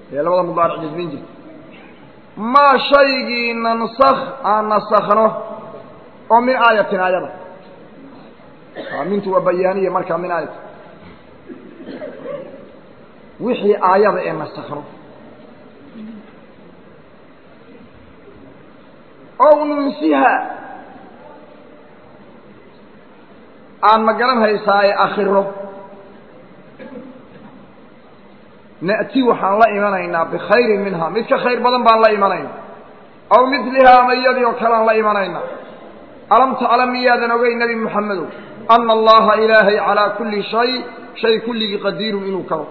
ee labada mudaaric jasmin jirta maa shaygii nansakh aan nasakhno oo min aayatin aayada mintu waa bayaaniya markaa min aayati wixii aayada ee nasakhno ow nunsiha aan ma garan haysaaye akhiro na'ti waxaan la imanaynaa bikhayrin minha mid ka khayr badan baan la imanaynaa aw midlihaa ama iyadii oo kalean la imanaynaa alam taclam miyaadan ogey nebi moxamedow ana allaha ilaahay calaa kulli shay shay kulligii qadiirun inuu karo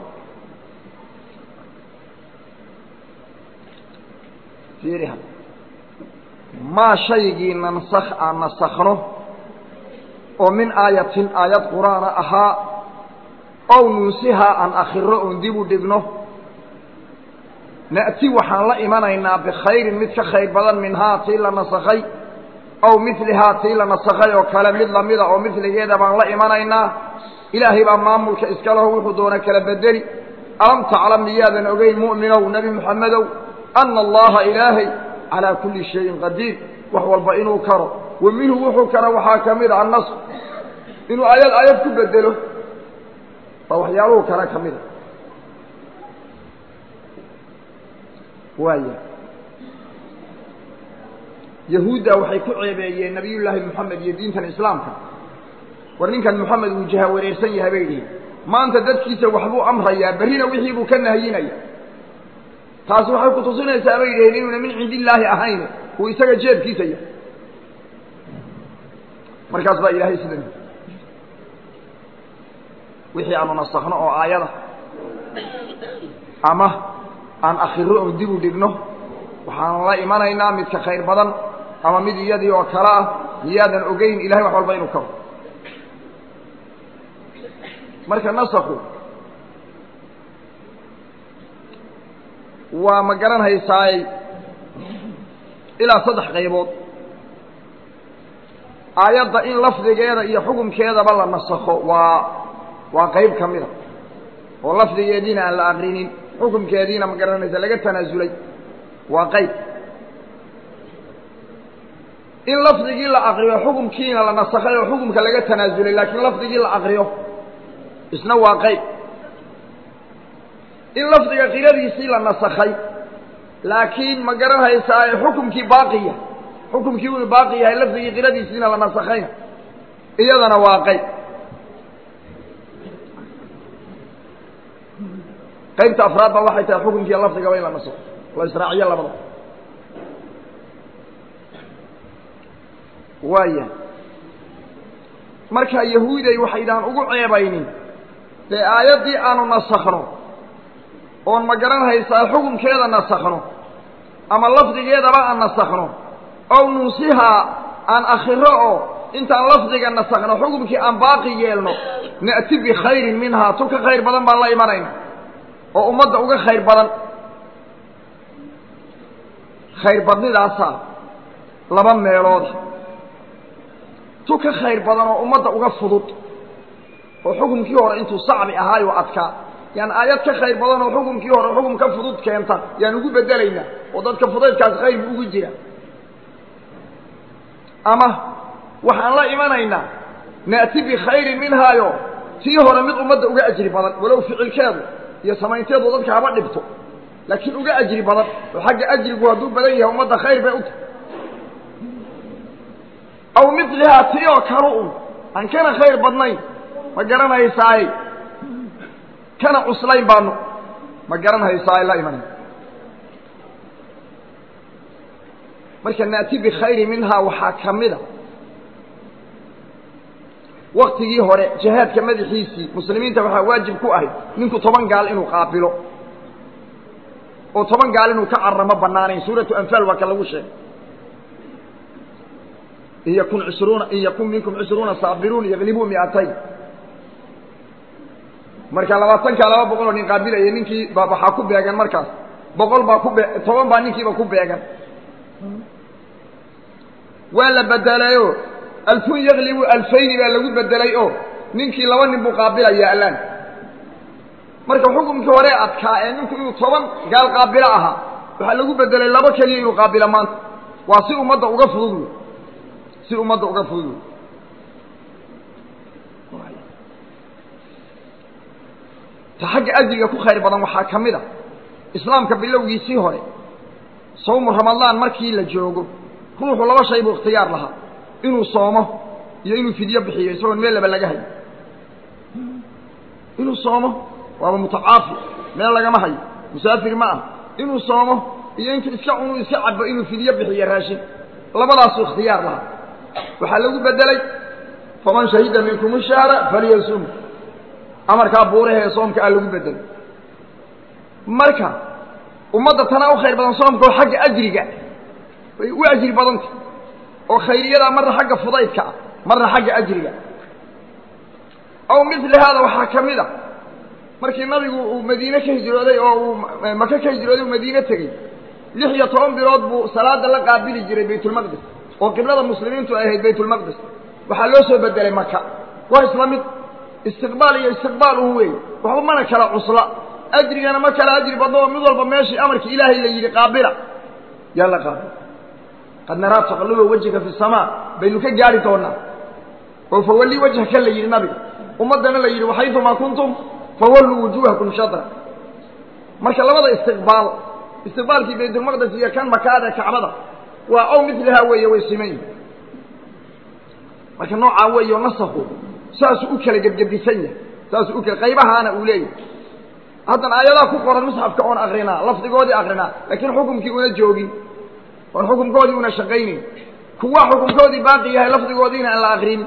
fiiriha maa shaygii nansakh aan nasakhno oo min aayatin aayad qur'aana ahaa ow nunsihaa aan akhiro oon dib u dhigno na'ti waxaan la imanaynaa bikhayrin mid ka khayr badan minhaa tii la nasakhay aw milihaa tii la nasakhay oo kale mid lamida oo miligeeda baan la imanaynaa ilaahay baa maamulka iska leho wuxuu doona kala bedeli alam taclam miyaadan ogeyn mu'minow nebi moxamedow ana allaha ilaahay calaa kulli shayin qadiir wax walba inuu karo wa minhu wuxuu kara waxaa ka mid a annasr inuu aayad aayad ku bedelo waa waxyaaluhu kale ka mida waaya yahuudda waxay ku ceebeeyeen nabiyullaahi moxamed iyo diintan islaamka war ninkan moxamed uu jaha wareersan yahay bay dhihin maanta dadkiisa waxbuu amrayaa berrina wixii buu ka nahyinaya taasi waxay kutusinaysaa bay dhiheen inuuna min cindi illaahi ahayn uu isaga jeebkiisa yahay markaas baa ilaahay sidan wixii aanu nasakhno oo aayada ama aan akhiro oon dib u dhigno waxaan la imanaynaa mid ka khayr badan ama mid iyadii oo kale ah miyaadan ogeyn ilahay wax walba inuu karo marka nasakhu waa ma garan haysaay ilaa saddex qaybood aayadda in lafdigeeda iyo xukumkeedaba la nasakho waa waa qayb ka mida oo lafdigeediina aan la akrinin xukumkeediina ma garanaysa laga tanaasulay waa qayb in lafdigii la akriyo xukumkiina la nasakhay oo xukumka laga tanaasulay laakiin lafdigii la akriyo isna waa qayb in lafdiga qiradiisii la nasakhay laakiin ma garan haysaaye xukumkii baaqiya xukumkii uu baaqi yahay lafdigii qiradiisiina la nasakhayna iyadana waa qayb qaybta afraad ba waxay tahay xukumkiiya lafdigaba in la nasakho la israaciyo labada waaya marka yahuuday waxaydaan ugu ceebaynin dee aayaddii aanu nasakhno oon ma garan haysaa xukumkeeda nasakhno ama lafdigeedaba aan nasakhno ow nunsihaa aan akhiro oo intaan lafdiga nasakhno xukumkii aan baaqi yeelno na'ti bikhayrin minhaa tu ka khayr badan baan la imanayna oo ummadda uga khayr badan khayr badnidaasaa laba meelooda tu ka khayr badan oo ummadda uga fudud oo xukumkii hore intuu sacbi ahaayo adkaa yaan aayad ka khayr badan oo xukumkii hore xukum ka fudud keenta yaan ugu bedelaynaa oo dadka fudaydkaas khayr bu ugu jira ama waxaan la imanaynaa na'ti bikhayrin minhaayo tii hore mid ummadda uga ajri badan walow ficilkeedu iyo samaynteedu dadka haba dhibto laakiin uga ajri badan oo xagga ajrigu hadduu badan yahay ummadda khayr bay u tahay aw milihaa tii oo kale un aan kana khayr badnayn ma garanaysaaye kana cuslayn baanu ma garanhaysaaye la imanay marka naati bikhayri minhaa waxaa ka mida waktigii hore jihaadka madaxiisii muslimiinta waxaa waajib ku ahayd ninku toban gaal inuu qaabilo oo toban gaal inuu ka caramo banaanayn suuratu anfaal waa ka lagu sheegay in yakun cishruuna in yakun minkum cishruuna saabiruun yaglibuu miatayn marka labaatankaa laba boqol oo nin qaabilaya ninkii ba waxaa ku beegan markaas boqol baa ku be toban baa ninkiiba ku beegan waa la bedelayo alfun yaglibu alfayni baa lagu bedelay oo ninkii laba nin buu qaabilaya allaan marka xukumkii hore adkaa ee ninku inuu toban gaal qaabilo ahaa waxaa lagu bedelay labo keliya inuu qaabilo maanta waa si ummadda uga fudud wey si ummadda uga fudud wey ta xagga ajriga ku khayr badan waxaa ka mid a islaamka bilowgiisii hore sawmu ramadaan markii la joogo ruuxu laba shay buu ikhtiyaar lahaa inuu soomo iyo inuu fidyo bixiyo isagoon meel laba laga hayo inuu soomo waaba mutacaafi meel lagama hayo musaafir ma ah inuu soomo iyo intuu iska cunuu iska cabo inuu fidyo bixiyo raashin labadaasuu ikhtiyaar lahaa waxaa lagu bedelay faman shahida minkum shahra falyasum amarkaa buuraha ee soomka a lagu bedelay marka ummadda tanaa u khayr badan soomka oo xagga ajriga way u ajri badanta oo khayriyadaa marna xagga fudaydka ah marna xagga ajriga aw mili haada waxaa ka mid a markii nabigu uu madiine ka hijrooday oo uu maka ka hijrooday uu madiine tegey lix iyo toban bilood buu salaada la qaabili jiray baytulmaqdis oo qiblada muslimiintu ay ahayd baytulmaqdis waxaa loo soo bedelay maka waa isla mid istiqbaal iyo istiqbaal un weey waxba mana kala cusla ajrigana ma kala ajri badno oo mid walba meeshii amarkii ilaahay la yidhi qaabila yaa la qaabila qad naraa taqalluba wajhika fi samaa baynu ka gaari doonaa oo fawalli wajhaka la yidhi nabiga ummaddana la yidhi waxaytumaa kuntum fawalluu wujuuhakum shadra marka labada istiqbaal istiqbaalkii baytulmaqdes iyo kan makaada kacbada waa ow milihaa weeye way siman yihin marka noocaa weeyo nasaku saasuu u kala gebgebisan yahay saasuu u kala qaybahaana uu leeyahay haddana aayadaha ku qoran musxafka oon akrinaa lafdigoodii akrinaa laakiin xukumkii una joogin oon xukumkoodii una shaqaynayn kuwa xukumkoodii baaqi yahay lafdigoodiina aan la akrinin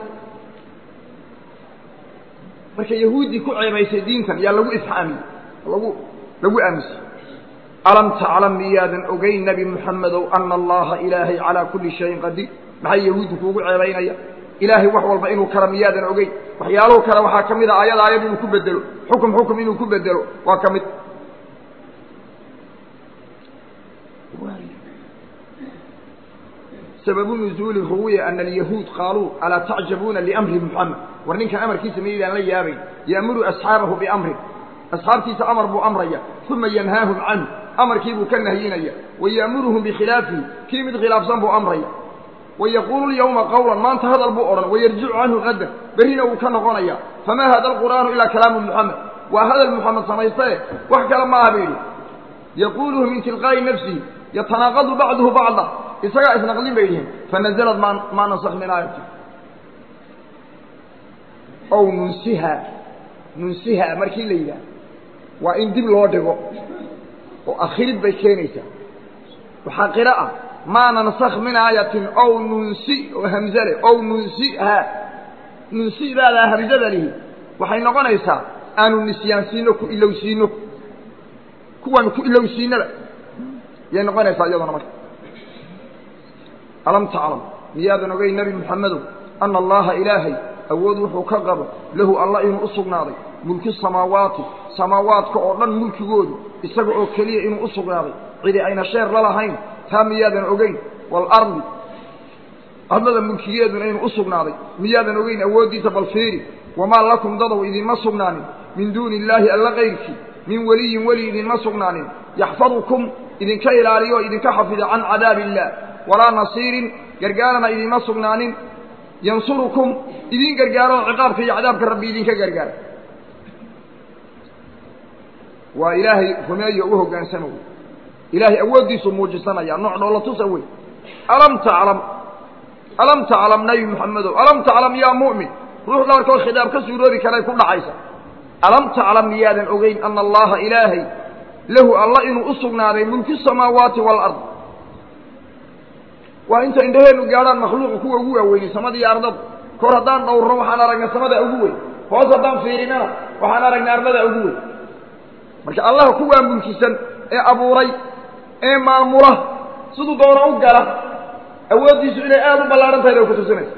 marka yahuuddii ku ceebaysay diintan yaa lagu ifhaamiyey lagu lagu aamusiyey alam taclam miyaadan ogeyn nebi moxamedow ana allaha ilaahay calaa kulli shayin qadiir maxay yahuuddu kuugu ceebaynaya ilaahay wax walba inuu kara miyaadan ogeyn waxyaaluhu kale waxaa ka mid a ayad aayad inuu ku bedelo xukum xukum inuu ku bedelo waa ka mid sababu nuzuuli ruwiya ana alyahuud qaaluu alaa tacjabuuna liamri muxamed war ninkan amarkiisa maydaan la yaabayn yaamuru asxaabahu biamrin asxaabtiisa amar buu amraya uma yanhaahum canhu amarkii buu ka nahyinaya waya'muruhum bikhilaafihi kii mid khilaafsan buu amraya wayaquulu lyawma qawlan maanta hadal buu odhan wayarjicu canhu qadan berrina wuu ka noqonaya famaa hada alqur'aanu ilaa kalaamu muxamed waa hadal muxamed samaystae wax kale ma aha ba yidhi yaquuluhu min tilqaa'i nafsihi yatanaaqadu bacduhu bacda isagaa isnaqlin bay yihiin fanazalad ma maa nasak min aayati ow nunsiha nunsiha markii la yidhaah waa in dib loo dhigo oo akhirid bay keenaysaa waxaa qira ah maa nansakh min aayatin ow nunsi oo hamzale ow nunsiha nunsidaadaa hamzada lihi waxay noqonaysaa aanu nisyaansiino ku ilowsiino kuwaanu ku ilowsiinaba yay noqonaysaa iyaduna marka alam taclam miyaadan ogay nebi moxamedow ana allaha ilaahay awood wuxuu ka qabo lahu alla inuu u sugnaaday mulki samaawaati samaawaadka oo dhan mulkigoodu isaga oo keliya inuu u sugnaaday cidi ayna sheer la lahayn taa miyaadan ogeyn waalardi adlada mulkigeeduna inuu u sugnaaday miyaadan ogeyn awooddiisa bal fiiri wamaa lakum dadow idinma sugnaanin min duuni illaahi alla kayrkii min weliyin weli idinma sugnaanin yaxfadukum idinka ilaaliyo o idinka xafida can cadaabi illaah walaa nasiirin gargaarana idinma sugnaanin yansurukum idin gargaaro oo ciqaabka iyo cadaabka rabbi idinka gargaara waa ilaahay rumeeyo u hoggaansama wey ilaahay awooddiisuu muujisanaya nooc dhoola tusa wey alam taclam alam taclam nebi moxamedow alam taclam yaa mu'min ruux dhabarkood khidaab ka suuroobi karay ku dhacaysa alam taclam miyaadan ogeyn ana allaha ilaahay lahu alla inuu u sugnaaday mulki samaawaati waalard waa inta indhaheennu gaadhaan makhluuqa kuwa ugu waaweynay samada iyo ardada kor haddaan dhowrno waxaan aragnay samada ugu weyn hoos haddaan fiirinana waxaan aragnay ardada ugu weyn marka allaha kuwaa mulkisan ee abuuray ee maamula siduu doona u gala awooddiisu inay aada u ballaahan tahay bay ku tusinaysa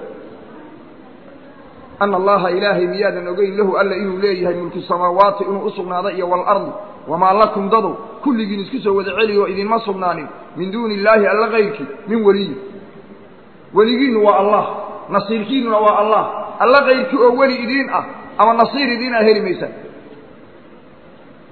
ana allaha ilaahay miyaadan ogeyn lahu alla inuu leeyahay mulku samaawaati inuu u sugnaaday iyo waalardi wamaa lakum dadow kulligiin isku soo wada celiy oo idinma sugnaanin min duuni illaahi alla kayrkii min weliyin weligiinnu waa allah nasiirkiinnuna waa allah alla kayrkii oo weli idiin ah ama nasiir idiin ah heli maysaan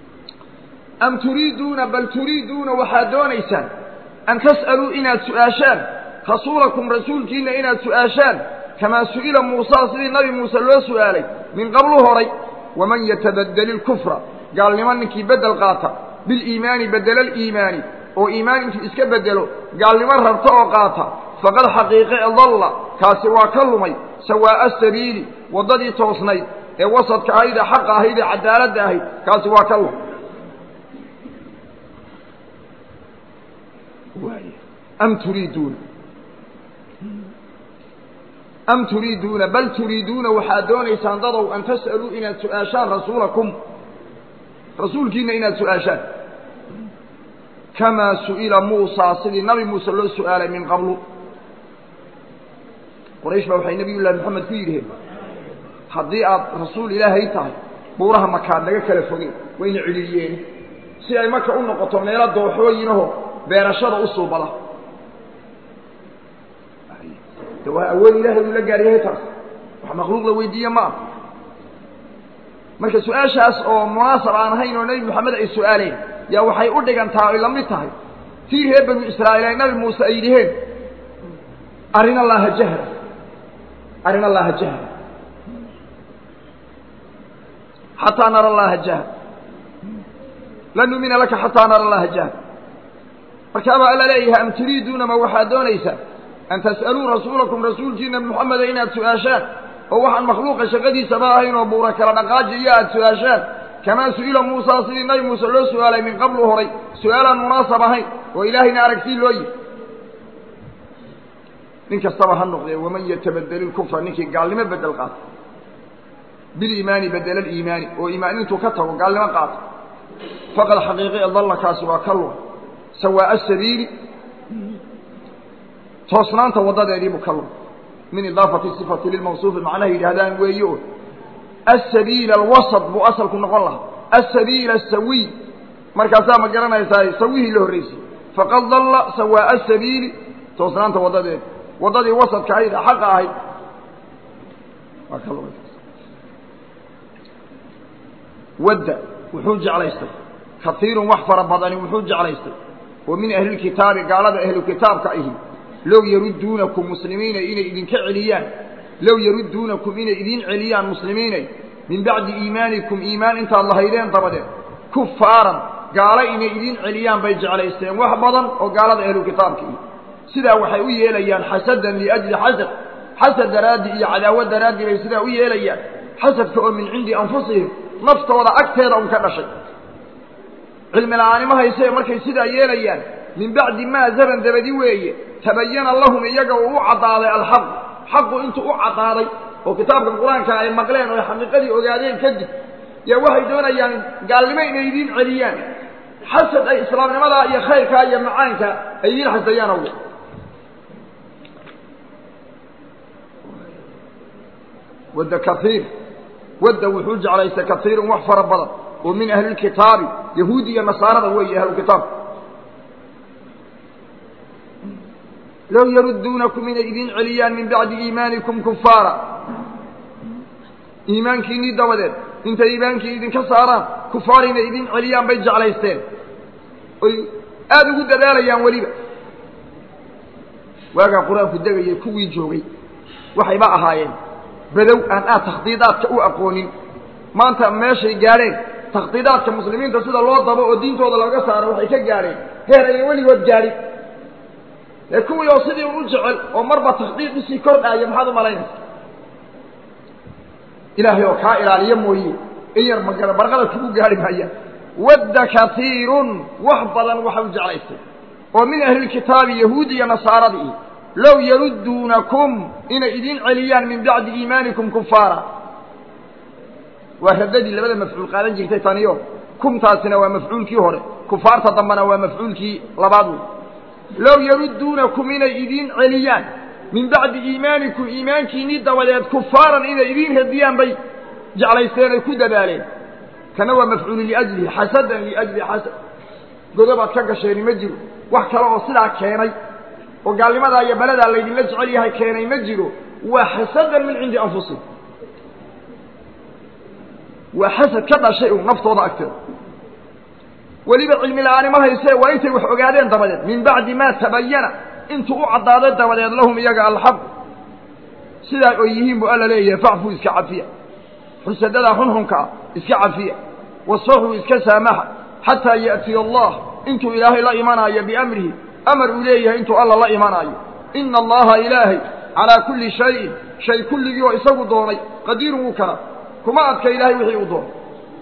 am turiiduuna bal turiiduuna waxaad doonaysaan an tas'aluu inaad su'aashaan rasuulakum rasuulkiinna inaad su'aashaan kamaa su'ila muusaa sidii nabi muuse loo su'aalay min qablu horay waman yatabadeli ilkufra gaalnimo ninkii beddel qaata biliimaani bedela aliimaani oo iimaan intuu iska beddelo gaalnimo rabta oo qaata faqad xaqiiqe dalla kaasi waa ka lumay sawaa'a sabiili waddadii toosnayd ee wasadka ahayd ee xaqa ahayd ee cadaaladda ahayd kaasi waa ka lumay am turiiduuna am turiiduuna bal turiiduuna waxaad doonaysaan dadow an tas'aluu inaad su'aashaan rasuulakum rasuulkiina inaad su'aashaan kamaa su'ila muusaa sidii nabi muuse loo su'aalay min qablu qoraysh baa waxay nebiy llahi moxamed ku yidhaheen haddii aad rasuul ilaahay tahay buuraha makaad naga kala fogeen wayna celiyeen si ay marka u noqoto meelo dooxooyinaho beerashada u suubada de waa awood ilaahay uu la gaar yahay taas wax makhluuq la weydiiye ma ah marka su-aashaas oo munaasab aan ahayn oo nebi moxamed ay su-aaleen yaa waxay u dhigantaa ay la mid tahay tii reer banu israa'iil ay nabi muuse ay yidhiheen arrin allaha jahra arrin allaha jahra xataa nara allaha jahra lan numina laka xataa nara allaha jahra markaabaa alla leeyahay am turiiduuna ma waxaad doonaysaa an tas'aluu rasuulakum rasuulkiina moxameda inaad su-aashaan oo waxaan makhluuqa shaqadiisaba ahayn oo buura kala dhaqaaji iyo aada su-aashaan kamaa su'ila muusaa sidii nabi muuse loo su-aalay min qablu horay su-aalaan munaasab ahayn oo ilaahayna aragtii loo yihi nin kastaba ha noqdee waman yatabadel ilkufra ninkii gaalnimo bedel qaata biliimaani bedela aliimaani oo iimaan intuu ka tago gaalnimo qaata faqad xaqiiqi dalla kaasi waa ka luma sawaa'a sabiili toosnaanta waddadeediibuu ka luma min idaafati sifati lilmawsuufi macnaha yidhaahdaan weeye o asabiila alwasad buu asalku noqon lahaa asabiila asawiy markaasaa ma garanaysaa sawihii la horraysay faqad dalla sawaa'a sabiili toosnaanta waddadeeda waddadii wasadka ahayd ee xaqa ahayd waa ka lumay wadda wuxuu jeclaystay kaiirun wax fara badani wuxuu jeclaystay oo min ahlilkitaabi gaalada ahlu kitaabka ahi low yarudduunakum muslimiina inay idinka celiyaan low yarudduunakum inay idin celiyaan muslimiinay min bacdi iimaanikum iimaan intaad lahaydeen dabadeed kufaaran gaalo inay idin celiyaan bay jeclaysteen wax badan oo gaalada ahlu kitaabka ihi sidaa waxay u yeelayaan xasadan liajli xasad xasad daraaddi iyo cadaawad daraaddi bay sidaa u yeelayaan xasadka oo min cindi anfusihim naftooda agteeda un ka dhashay cilmi la-aanimo hayse markay sidaa yeelayaan min bacdi maa zaban dabadi weeye tabayana lahum iyaga uu u caddaaday alxaqu xaqu intuu u caddaaday oo kitaabkan qur-aanka ay maqleen oo xaqiiqadii ogaadeen kadib yaa waxay doonayaan gaalnimo inay idiin celiyaan xasad ay islaamnimadaa iyo khayrkaa iyo macaanka ay idiin xasayaan awge wadda kaiir wadda wuxuu jeclaystay kaiirun wax fara badan oo min ahlilkitaabi yahuudi iyo nasaarada weeye ahlukitaabka low yarudduunakum inay idin celiyaan min bacdi iimaanikum kufaara iimaankiinnii dabadeed intay iimaankii idinka saaraan kufaar inay idin celiyaan bay jeclaysteen oy aada ugu dadaalayaan weliba waagaa qur-aanku degayay kuwii joogay waxayba ahaayeen badow aan aad takhdiidaadka u aqoonin maanta meeshay gaadheen takhdiidaadka muslimiinta sida loo dabo oo diintooda looga saaro waxay ka gaadheen heer ayay weligood gaadhin ee kuwii oo sidii un u jecel oo marba takhdiid usii kordhaaya maxaad u malaynaysa ilaahay oo kaa ilaaliyo mooye in yar magala barqada kugu gaadhi maayaan wadda kaiirun wax badan waxa u jeclaystay oo min ahlilkitaabi yahuudi iyo nasaaradii low yarudduunakum inay idin celiyaan min bacdi iimaanikum kufaara waa radadii labada mafcuul qaadan jirtay taniyo kumtaasina waa mafcuulkii hore kufaarta dambena waa mafcuulkii labaad wey low yarudduunakum inay idin celiyaan min bacdi iimaanikum iimaankiinnii dabadeed kufaaran inay idin radiyaan bay jeclaysteen ay ku dadaaleen kana waa mafcuulu liajlihi xasadan liajli xasad godobaad ka gasheeni ma jiro wax kale oo sidaa keenay oo gaalnimadaa iyo baladaa laydinla jecel yahay keenay ma jiro waa xasadan min cindi anfusihim waa xasad ka dhashay u naftooda agteeda weliba cilmi la-aani ma haysee waa intay wax ogaadeen dabadeed min bacdi maa tabayana intuu u caddaaday dabadeed lahum iyaga alxaq sidaa oy yihiin buu alla leeyahay facfuu iska cafiya xusadadaa xunxunka ah iska cafiya wasfaxuu iska saamaxa xataa ya'tiya allah intuu ilaahay la imanaayo biamrihi amar uu leeyahay intuu alla la imanaayo ina allaha ilaahay calaa kulli shayin shay kulligii oo isagu doonay qadiirun wuu karaa kuma adka ilaahay wixii uu doonay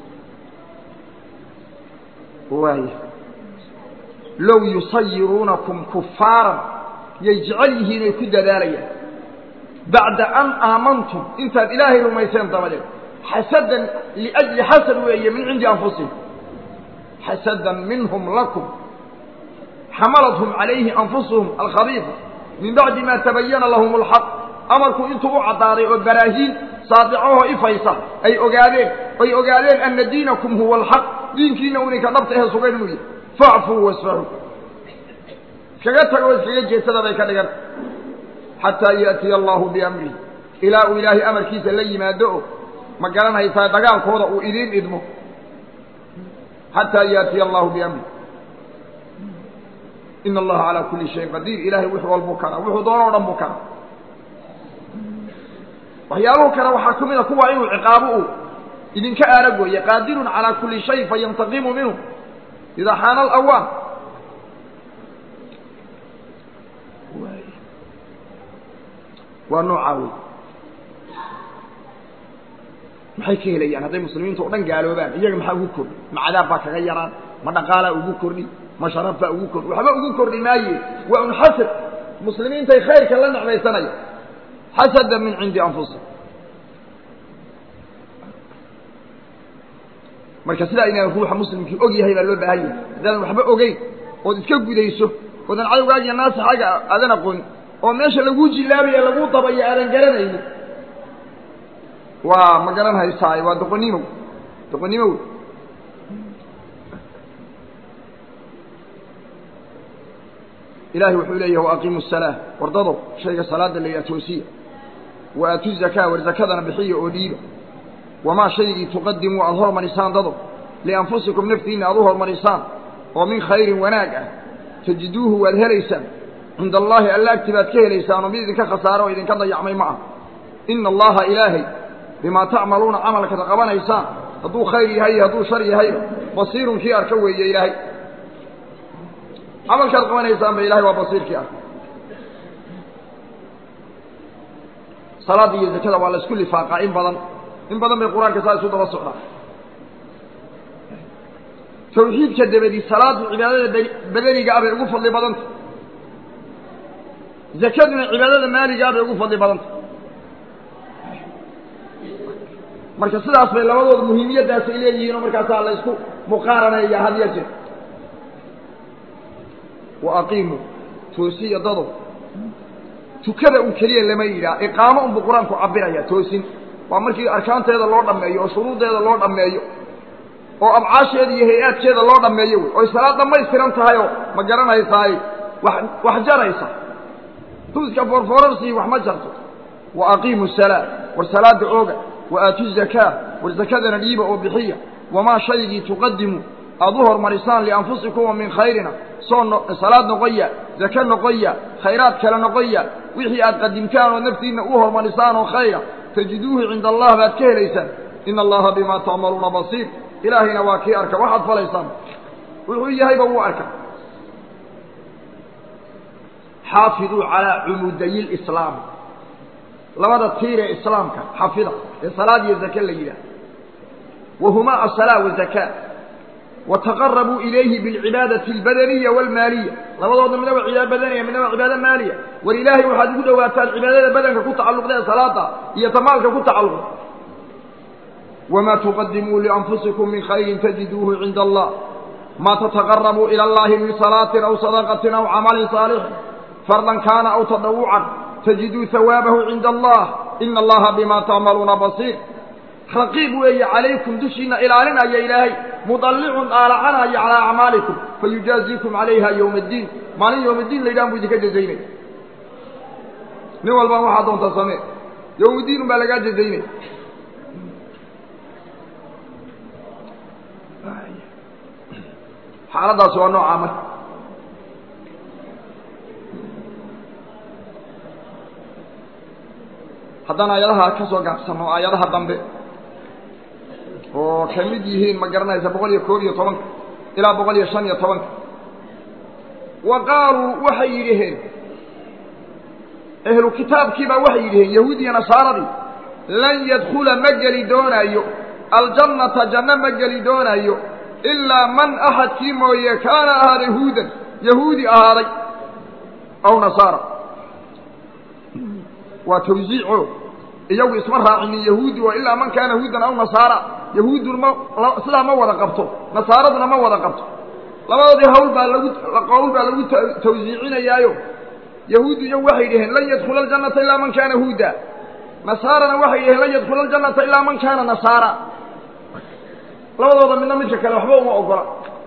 waay low yusayiruunakum kufaaran yay jecel yihiin ay ku dadaalayaan bacda an aamantum intaad ilaahay rumayseen dabadeed xasadan liajli xasad weeye min cindi anfusihim xasadan minhum lakum xamalathum calayhi anfusuhum alkhabiifa min bacdi ma tabayana lahum alxaq amarku intuu u caddaaday oo baraahiin saadicahoo ifaysa ay ogaadeen ay ogaadeen ana diinakum huwa alxaq diinkiina uninka dhabta ehe sugan inuu yahay facfuu wasfaxuu iskaga tagoo iskaga jeedsada bay ka dhigan xataa yaatiya allahu biamrihi ilaa uu ilaahay amarkiisa la yimaado o ma garanaysaa dagaalkooda uu idiin idmo xataa yaatiya allahu biamrihi ina allaha calaa kulli shayin qadiir ilahay wix walbuu karaa wuxuu doono o dhan buu karaa waxyaaluhu kale waxaa ka mid a kuwa inuu ciqaabo uu idinka aaragooye qaadirun calaa kulli shay fayantaqimu minhu idaa xaana alawaan waa noocaa wey maxay ka helayaan hadday muslimiinta o dhan gaaloobaan iyaga maxaa ugu kordhi ma cadaab baa kaga yaraan ma dhaqaalaa ugu kordhi ma sharaf baa ugu kordhi waxba ugu kordhi maaye waa un xasad muslimiintay khayrka la necmaysanaya xasada min cindi anfusihim marka sidaa inaan ruuxa muslimkii og yahay baa loo baahan yahay haddaadan waxba ogeyn ood iska gudayso oodan cadowgaaga iyo naasixaaga aadan aqoonin oo meesha laguu jilaabaya laguu dabayo aadan garanaynin waa ma garan haysaaye waa doqonnimow doqonnimow ilahay wuxuu leeyahi waaqiimu الsalaa wardado shayga salaada la yidhaha toosiya wa aatu zakaa war zakadana bixiya oo dhiiba wamaa shaygii tuqadimuu aada hormarisaan dado lianfusikum naftiinna aad u hormarisaan oo min khayrin wanaag ah tajiduuhu waad helaysaan cinda allaahi alla agti baad ka helaysaan oo mid idinka khasaaro oo idinka dayacmay ma ah ina allaha ilaahay bimaa tacmaluuna camalkaad qabanaysaan hadduu khayr yahay iyo hadduu shar yahayba basiirun kii arka weeye ilaahay camalkaad qabanaysaanba ilahay waa basiirkii arka salaada iyo zakada waa la isku lifaaqaa in badan in badan bay qur-aanka saa isu daba socdaa tawxiidka dabadi salaadu cibaadada badaniga ah bay ugu fadli badanta zakaduna cibaadada maaliga ah bay ugu fadli badanta marka sidaas bay labadooda muhiimiyaddaasay leeyihiin oo markaasaa la isku muqaaranaya had ya jeer wa aqiimuu toosiya dado tukada un keliya lama yidhaha iqaamo unbuu qur-aanku cabiraya toosin waa markii arkaanteeda loo dhammeeyo oo shuruuddeeda loo dhammeeyo oo abcaasheeda iyo hay-aadkeeda loo dhammeeyo wey oy salaad dhammaystiran tahayoo ma garanaysaay wax wax jaraysa tuuska foorfoorarsi wax ma jarto wa aqiimu salaa war salaada ooga wa aatu zakaa war zakadana dhiiba oo bixiya wamaa shaygii tuqadimu aada u hormarisaan lianfusikuma min khayrina soo no salaad noqoya zake noqoya khayraad kale noqoya wixii aad qadimtaan oo naftiinna u hormarisaan oo khayra tajiduuhu cinda allah baad ka helaysaan ina allaha bimaa tacmaluuna basiir ilaahayna waa kii arka waxaad falaysaan wuxuu yahayba wuu arka xaafiduu calaa cumudayi lislaam labada tiir ee islaamka xafida ee salaad iyo zake la yidhaah wahumaa asalaa wazakaa wataqarabuu ilayhi bilcibaadati albadaniya waalmaaliya labadooda midna waa cibaado badaniya midna waa cibaado maaliya war ilaahay waxaad ugu dhowaataan cibaadada badanka ku tacalluqda ee salaada iyo tamaalka ku tacalluqda wamaa tuqadimuu lianfusikum min khayrin tajiduuhu cinda allah ma tataqarabuu ila allahi min salaatin aw sadaqatin aw camalin saalixin fardan kaana aw tadawucan tajiduu hawaabahu cinda allah ina allaha bima tacmaluuna basiir raqiib weeye calaykum dushiina ilaalinaya ilaahay mudallicun daalacanaya calaa acmaalikum fayujaaziikum calayha yowma addiin maalin yowma addiin la yidhahan bu idinka jazaynaya nin walbaan waxaa doonta samee yowmuddiin un baa lagaa jazaynaya xaaladaasi waa noocaa marka haddaan aayadaha ka soo gaabsano aayadaha dambe oo ka mid yihiin ma garanaysa boqol iyo koob iyo tobanka ilaa boqol iyo shan iyo tobanka wa qaaluu waxay yidhaheen ehlu kitaabkiibaa waxay yidhaheen yahuud iyo nasaaradii lan yadkula ma geli doonaayo aljannata janno ma geli doonaayo ilaa man axadkii mooye kaana ahaaday huudan yahuudi ahaaday aw nasaara waa tawsiico iyagu isma raacinin yahuudi oo ilaa man kaana huudan aw nasaara yahuudduna ma sidaa ma wada qabto nasaaraduna ma wada qabto labadoodii hawl baa lagu qowl baa lagu tawsiicinayaayo yahuuddu iyagu waxay dhaheen lan yadkhula aljannata ilaa man kaana huuda nasaarana waxay dhaheen lan yadkhula aljannata ilaa man kaana nasaara labadooda midna midka kale waxba uma ogola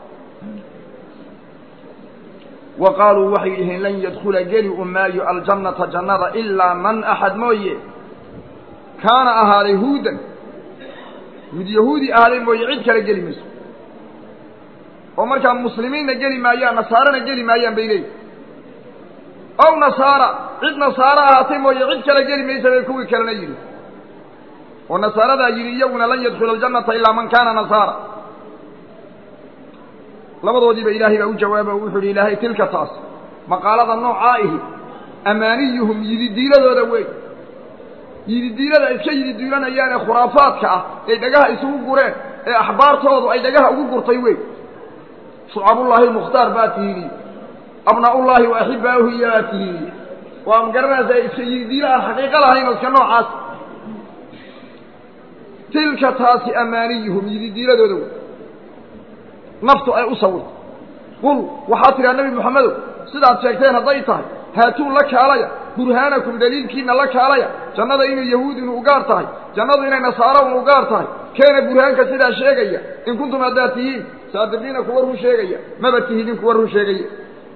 wa qaaluu waxay dhaheen lan yadkula geli u maayo aljannata jannada ilaa man axad mooye kaana ahaaday huudan mid yahuudi ahaaday mooye cid kale geli mayso oo markaa muslimiinna geli maayaan nasaarana geli maayaan bay leeyihin ow nasaara cid nasaaro ahaatay mooye cid kale geli maysa bay kuwii kalena yidhi oo nasaaradaa yidhi iyaguna lan yadkhula aljannata ilaa man kaana nasaara labadoodiiba ilaahay baa u jawaaba o wuxuu yidhi ilaahay tilka taas maqaalada noocaa ihi amaaniyuhum yididiiladooda wey yididiilada iska yididiilanayaan ee khuraafaadka ah ee dhagaha isugu gureen ee axbaartoodu ay dhagaha ugu gurtay wey shucabullaahi mukhtaar baa tihiini abnaa'ullaahi wa axibbaa'uhu iyaa tihiini waa ma garanaysaa iska yididiilo aan xaqiiqo lahayn oo iska noocaas tilka taasi amaaniyuhum yididiiladooda wey naftu ay u sawirto qul waxaad tidhaha nebi moxamedow sidaad sheegteen hadday tahay haatuu la kaalaya burhaanakum daliilkiina la kaalaya jannada inay yahuud inu ugaar tahay jannadu inay nasaaro un ugaar tahay keena burhaanka sidaa sheegaya in kuntum haddaad tihiin saadiqiina kuwa run sheegaya maba tihidin kuwa run sheegaya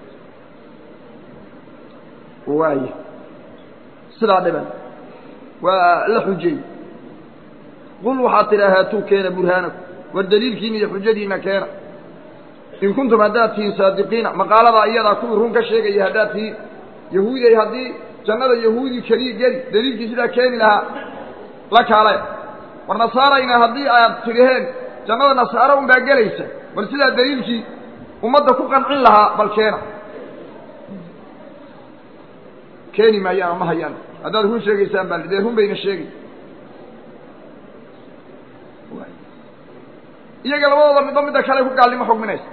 waaya sidaa dhiban waa la xujeey qul waxaad tidhaha haatuu keena burhaanakum war daliilkiina iyo xujadiina keena in kuntum haddaad tihiin saadiqiina maqaaladaa iyadaa kuwii run ka sheegaya haddaad tihiin yahuudiay haddii jannada yahuudi keliya geli daliilkii sidaa keeni lahaa la kaalaya war nasaarayna haddii aad tidhaheen jannada nasaaro unbaa gelaysa bal sidaa daliilkii ummadda ku qancin lahaa bal keena keeni maayaan ama hayaan haddaad run sheegaysaan baa dee run bayna sheegay iyaga labadooda midba midda kale ku gaalnimo xugminaysa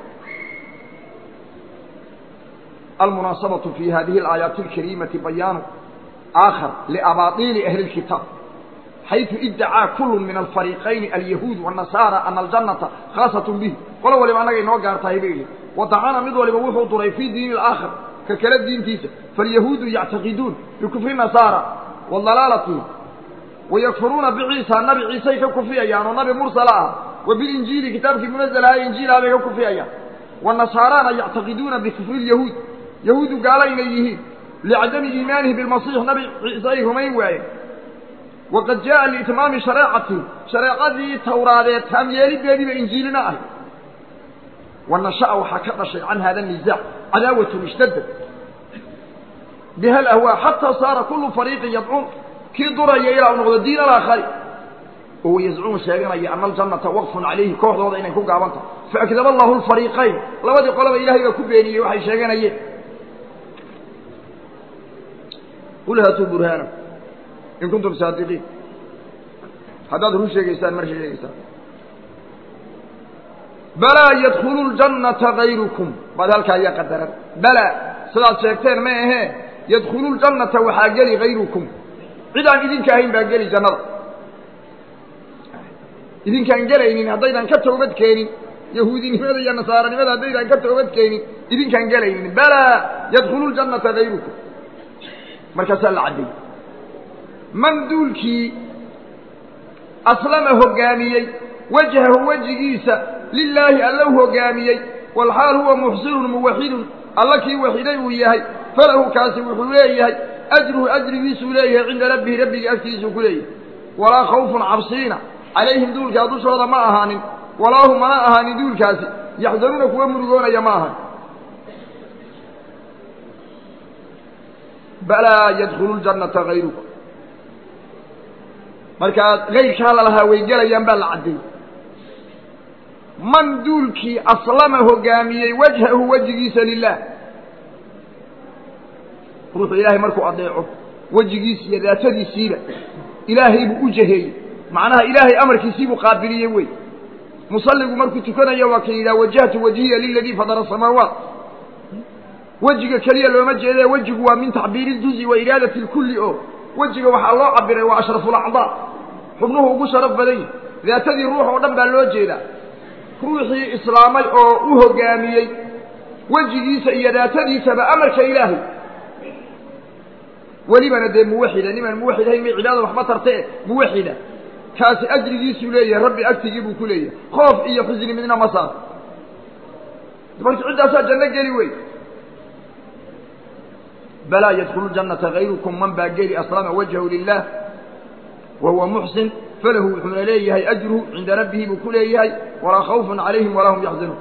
almunaasabaةu fi hadihi اlaayaati اlkariimati bayaanu aakhar liabaطiili ahli اlkitaab xayثu idacaa kulu min alfariiqayni alyahuud wالnasaara ana aljannata khaasaة bihi qolo waliba annaga inoo gaar tahay bay yihi wadacana mid waliba wuxuu duray fii diini اlaakhar ka kale diintiisa faاlyahuudu yactaqiduun bikufri nasaara wa dalaalatihim wayakfuruuna biciisa nabi ciisay ka kufriyayaan oo nabi mursala ah wa bilinjiili kitaabkii munazalaha injiilaha bay ka kufriyayaan wanasaaraana yactaqiduuna bikufri lyahuud yahuudu gaalo inay yihiin licadami iimaanihi bilmasiix nabi ciise ay rumayn waayeen waqad jaءa liitmaami shareecatihi shareecadii tawraadeed taamyeelideediiba injiilina ahy wanasha'a waxaa ka dhashay can hada nisaac cadaawatun ishtadad biha alahwaa xataa saara kulu fariiqin yadcuun kii duraya ilaa u noqdo diin alaakhari oo yazcumu sheeganaya ana aljannata waqfun calayhi kooxdooda inay ku gaaban tahay faakdaba allahu lfariiqayn labadii qolaba ilahay baa ku beeniyey waxay sheeganayeen qul haatuu burhaana in kuntum saadiqiin haddaad run sheegaysaan mar sheegaysaan balaa yadkhulu ljannata gayrukum baad halkaa ayaa qadaran balaa sidaad sheegteen ma ahee yadkhulu ljannata waxaa geli gayrukum cid aan idinka ahayn baa geli jannada idinkaan gelaynin haddaydan ka toobad keenin yahuudinimada iyo nasaaranimada haddaydan ka toobad keenin idinkaan gelaynin balaa yadkhulu ljannata gayrukum markaasaa la caddeeyey man duulkii aslama hoggaamiyey wajhahu wejigiisa lilaahi alla u hoggaamiyey walxaal huwa muxsinun muwaxidun alla kii waxiday uu yahay falahu kaasi wuxuu leeyahay ajruhu ajrigiisuu leeyahay cinda rabbihi rabbiga agtiisuu ku leeyahay walaa khawfun cabsiina calayhim duulkaa dushooda ma ahaanin walaa hum mana ahaanin duulkaasi yaxzanuuna kuwa murugoonaya ma aha balaa yadkhulu ljannata hayruka markaa kayrkaa lalahaa way gelayaan baa la caddeeyey man duulkii aslama hogaamiyey wajhahu wejigiisa lilah ruuxu ilaahay markuu adeeco wejigiisi iyo daatadiisiiba ilaahay buu u jaheeyey macnaha ilaahay amarkiisiibuu qaabiliyey wey musalligu markuu tukanayo waa ka yidhaha wajahtu wajhiya liladii fadara asamaawaat wejiga keliya looma jeede wejigu waa min tacbiiri iljuzi wa iraadati lkulli oo wejiga waxaa loo cabiray waa ashrafulacdaa xubnuhu ugu sharaf badan yihi daatadii ruux oo dhan baa loo jeedaa ruuxii islaamay oo u hogaamiyey wejigiisa iyo daatadiisaba amarka ilaahay welibana dee muwaxida nimaan muwaxid ahayn may cibaadada waxba tarte muwaxida kaasi ajrigiisuu leeyahay rabbi agtigii buu ku leeyahay khoof iyo xusni midna ma saar marka ciddaasaa janno geli wey balaa yadkhulu jannata hayrukum man baa geli aslama wajhahu lilah wa huwa muxsin falahu wuxuuna leeyahay ajruhu cinda rabbihi buu ku leeyahay walaa khawfun calayhim walaa hum yaxzanuun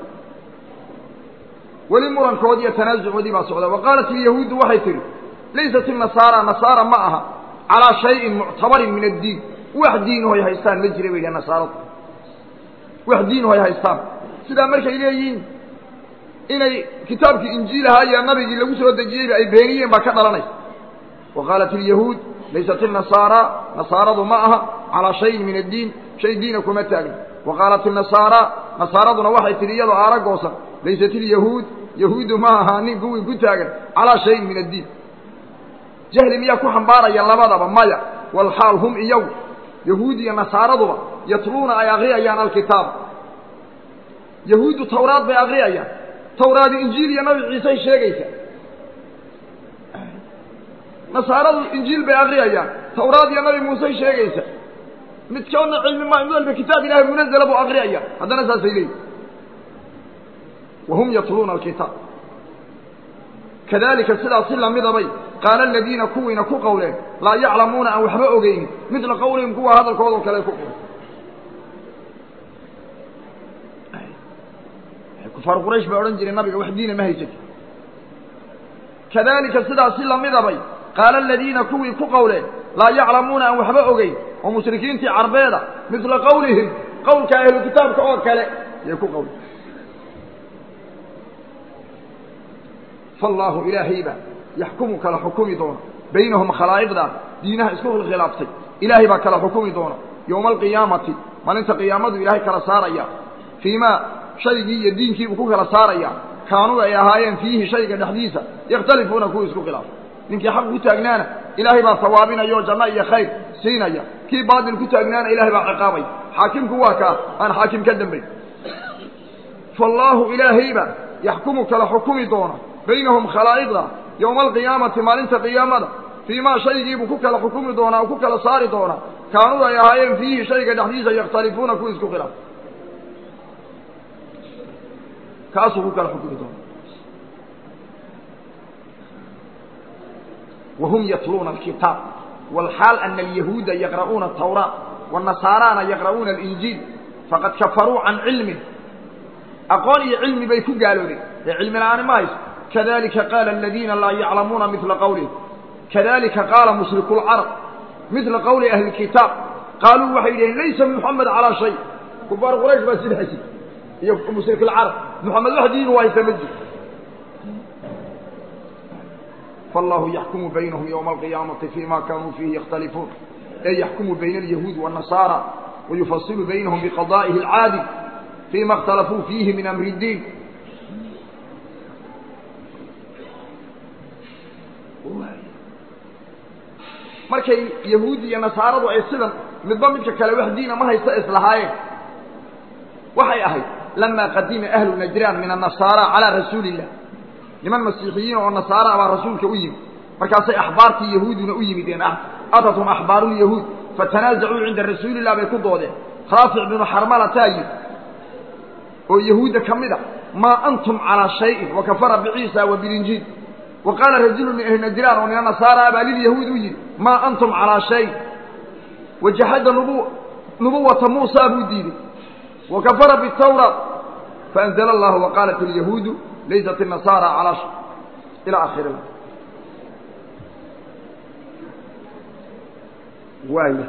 weli murankoodii iyo tanaasucoodii baa socda wa qaalat ilyahuudu waxay tihi laysat inasaara nasaara ma aha calaa shayin muctabarin min addiin wax diinuhoy haystaan ma jira bay yidhaha nasaaradu wax diinuhoy haystaan sidaa markay leeyihiin inay kitaabkii injiil ahaa iyo nabigii lagu soo dejiyeyba ay beeniyeen baa ka dhalanaysa wa qaalat ilyahuud laysat inasaara nasaaradu ma aha calaa shayin min addiin shay diina kuma taagna wa qaalat inasaara nasaaraduna waxay tidhi iyadoo aaragoosan laysat ilyahuud yahuuddu ma ahaanin kuwii ku taagan calaa shayin min addiin jahli miyaa ku xambaaraya labadaba maya walxaal hum iyagu yahuud iyo nasaaraduba yatluuna ay akriyayaan alkitaab yahuuddu tawraad bay akriyayaan tawraadi injiil iyo nabi ciisey sheegaysa nasaaradu injiil bay akriyayaan tawraad iyo nabi muusey sheegaysa midkoodna cilmi ma mid walba kitaab ilahay munazala buu akriyaya haddana saasay leeyihin wahum yatluuna alkitaab kadalika sidaas si lamidabay qaala aladiina kuwiina ku qowleen laa yaclamuuna aan waxba ogeynin midla qowlihim kuwa hadalkoodao kale ku qowlen kufaar quraysh baa odhan jiray nabiga wax diina ma haysati kadalika sidaas si lamidabay qaala aladiina kuwii ku qowleen laa yaclamuuna aan waxba ogeyn oo mushrikiintii carbeeda midla qowlihim qowlka ahlu kitaabka oo kale yay ku qowleen fallaahu ilaahayba yaxkumu kala xukumi doona baynahum khalaa'iqda diinaha isku khilkhilaaftay ilaahay baa kala xukumi doona yowma alqiyaamati maalinta qiyaamadu ilaahay kala saaraya fii maa shaygii iyo diinkiibuu ku kala saaraya kaanuu ay ahaayeen fiihi shayga dhexdiisa yakhtalifuuna kuwa isku khilaafay ninkii xaq ku taagnaana ilaahay baa sawaabinaya oo janno iyo khayr siinaya kii baatil ku taagnaana ilahay baa ciqaabaya xaakimku waa kaa aan xaakim ka dambayn faallaahu ilaahayba yaxkumu kala xukumi doona baynahum khalaa'iqda yowma alqiyaamati maalinta qiyaamada fii maa shaygiibuu ku kala xukumi doonaa oo ku kala saari doonaa kaanuu ay ahaayeen fiihi shayga dhexdiisa yakhtalifuuna kuwa isku khilaaf kaasuu ku kala xukumi doona wahum yatluuna alkitaab walxaal ana alyahuuda yaqra'uuna atawraat wanasaaraana yaqra'uuna alinjiil faqad kafaruu can cilmin aqoon iyo cilmi bay ku gaaloobeen ee cilmi la-aani ma hayso kadalika qaala aladiina laa yaclamuuna midla qawlihim kadalika qaala mushriku lcarab midla qawli ahli kitaab qaaluu waxay yidhaheen laysa muxamed calaa shay kufaar quraysh baa sidaa jir iyo mushrik lcarab muxamed wax diinu haysa ma jiro فالله يحكم بينهم يوم القيامة فيما كانوا فيه يختلفون أي يحكم بين اليهود والنصارى ويفصل بينهم بقضائه العادل فيما اختلفوا فيه من أمر الدين markay yahuudi iyo nasaaradu ay sidan midba midka kale wax diina ma haysta islahaayeen waxay ahayd lamaa qadima ahlu najraan min annasaara calaa rasuuli illah niman masiixiyiin oo nasaara baa rasuulka u yimid markaasay axbaartii yahuuduna u yimideen atathum axbaaru lyahuud fatanaasacuu cinda rasuuli illah bay ku doodeen raafic binu xarmalataa yidhi oo yahuudda ka mid a maa antum calaa shayin wa kafara biciisa wa bilinjiil wa qaala rajulu min ahli najraan oo nina nasaara baa lilyahuud u yidhi maa antum calaa shay wajaxada nubu nubuwata muusa buu diiday wa kafara bitawraat faanzla allahu waqaalat alyahuudu laysat الnasaara calaa sh ilى akhiri waaya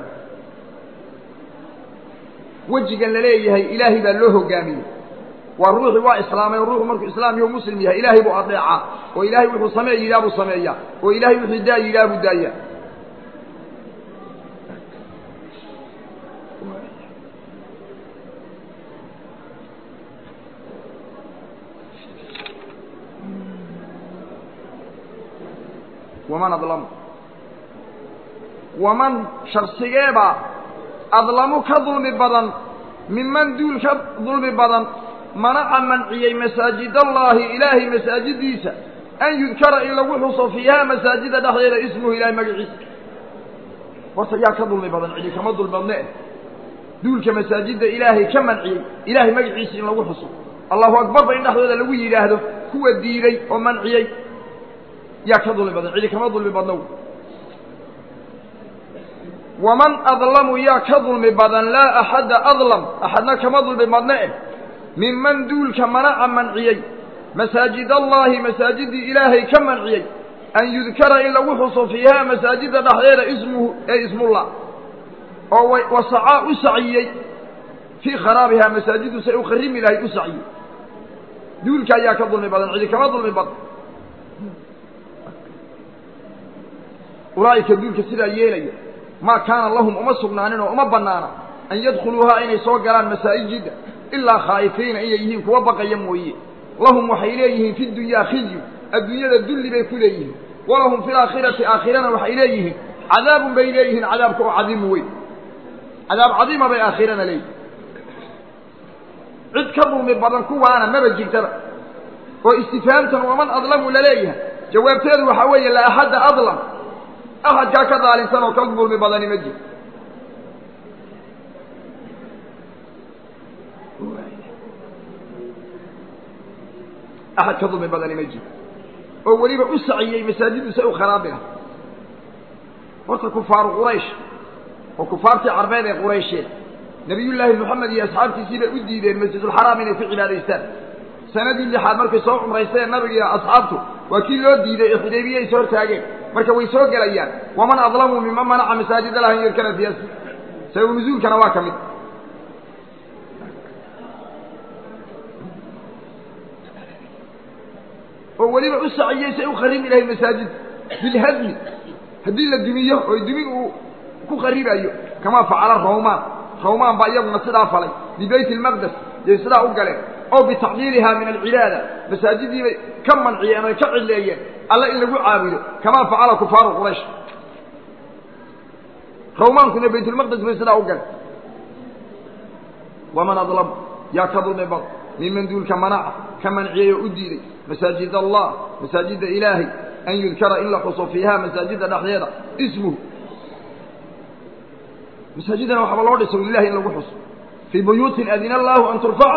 wejigan la leeyahay ilaahay baa loo hogaamiyey waa ruuxii waa islaamay oo ruuxu markuu islaam iyo muslim yahay ilaahay buu adeecaa oo ilaahay wuxuu samee yidhaah buu sameeyaa oo ilaahay wuxuu daa yidhaah buu daayaa waman adlamu waman shaksigeebaa adlamu ka dulmi badan minman duul ka dulmi badan manaca manciyey masaajidallaahi ilaahay masaajidiisa an yudkara in lagu xuso fiihaa masaajida dhexdeeda ismuhu ilaahay magaciisa horta yaa ka dulmi badan cidi kama dulbadne eh duulka masaajidda ilaahay ka manciyey ilaahay magaciisa in lagu xuso allahu akbarba in dhexdooda lagu yidhaahdo kuwa diiday oo manciyey yaa ka dulmi badan cidi kama dulmi badnow waman adlamu yaa ka dulmi badan laa axadda adlam axadna kama dulmi badne eh minman duulka manaca manciyey masaajidallaahi masaajiddii ilaahay ka manciyey an yudkara in lagu xuso fiihaa masaajidda dhexdeeda ismuhu ee ismullah oo wasacaa u saciyey fii kharaabihaa masaajiddu say u kharimi lahayd u saciyey duulka ayaa ka dulmi badan cidi kama dulmi badan ulaa'ika duulka sidaa yeelaya maa kaana lahum uma sugnaanin oo uma bannaana an yadkhuluuhaa inay soo galaan masaajidda ilaa khaa'ifiina inay yihiin kuwa baqaya mooye lahum waxay leeyihiin fi dunyaa khizyu adduunyada dulli bay ku leeyihiin walahum fi laakhirati aakhirana waxay leeyihiin cadaabun bay leeyihiin cadaabka oo cadiimu weyn cadaab cadiima bay aakhirana leeyihin cid ka dulmi badan kuwaana maba jirtaba oo istifaamtan waman adlamu laleeyahay jawaabteedu waxaa weeye la axadda adlam axadkaa ka daalinsan oo ka dulmi badani ma jiro axad ka dulmi badani ma jiro oo weliba u saciyey masaajiddu say u kharaabi lahay horta kufaaru quraysh oo kufaartii carbeed ee quraysheed nabiyullaahi moxamed iyo asxaabtiisii bay u diideen masjidulxaraam inay ku cibaadaystaan sanadii lixaad markay soo cumraysteen nabiga iyo asxaabtu waa kii loo diiday ee xudaybiye ay soo hortaageen marka way soo gelayaan waman adlamu miman manaca masaajid allah an yudkara fiiha sababu nuzuulkana waa ka mid oo weliba u saciyey say u kharimi lahay masaajid bilhadmi haddii la dumiyo oo dumin uu ku kharibayo kamaa facala rawmaan rawmaan baa iyaguna sidaa falay bibayt ilmaqdes yay sidaa u galeen oo bitacdiilihaa min alcibaada masaajidii bay ka manciyeen oy ka cidleeyeen alle in lagu caabudo kamaa facala kufaaru quraysh rawmaankuna baytulmaqdes bay sidaa u galeen waman adlam yaa ka dulmi bad miman duulka manaca ka manciyey oo u diiday masaajid allah masaajidda ilaahay an yudkara in la xuso fiihaa masaajidda dhexdeeda ismuhu masaajidana waxaaba loo dhiso lilahi in lagu xuso fii buyuutin adina allaahu an turfaca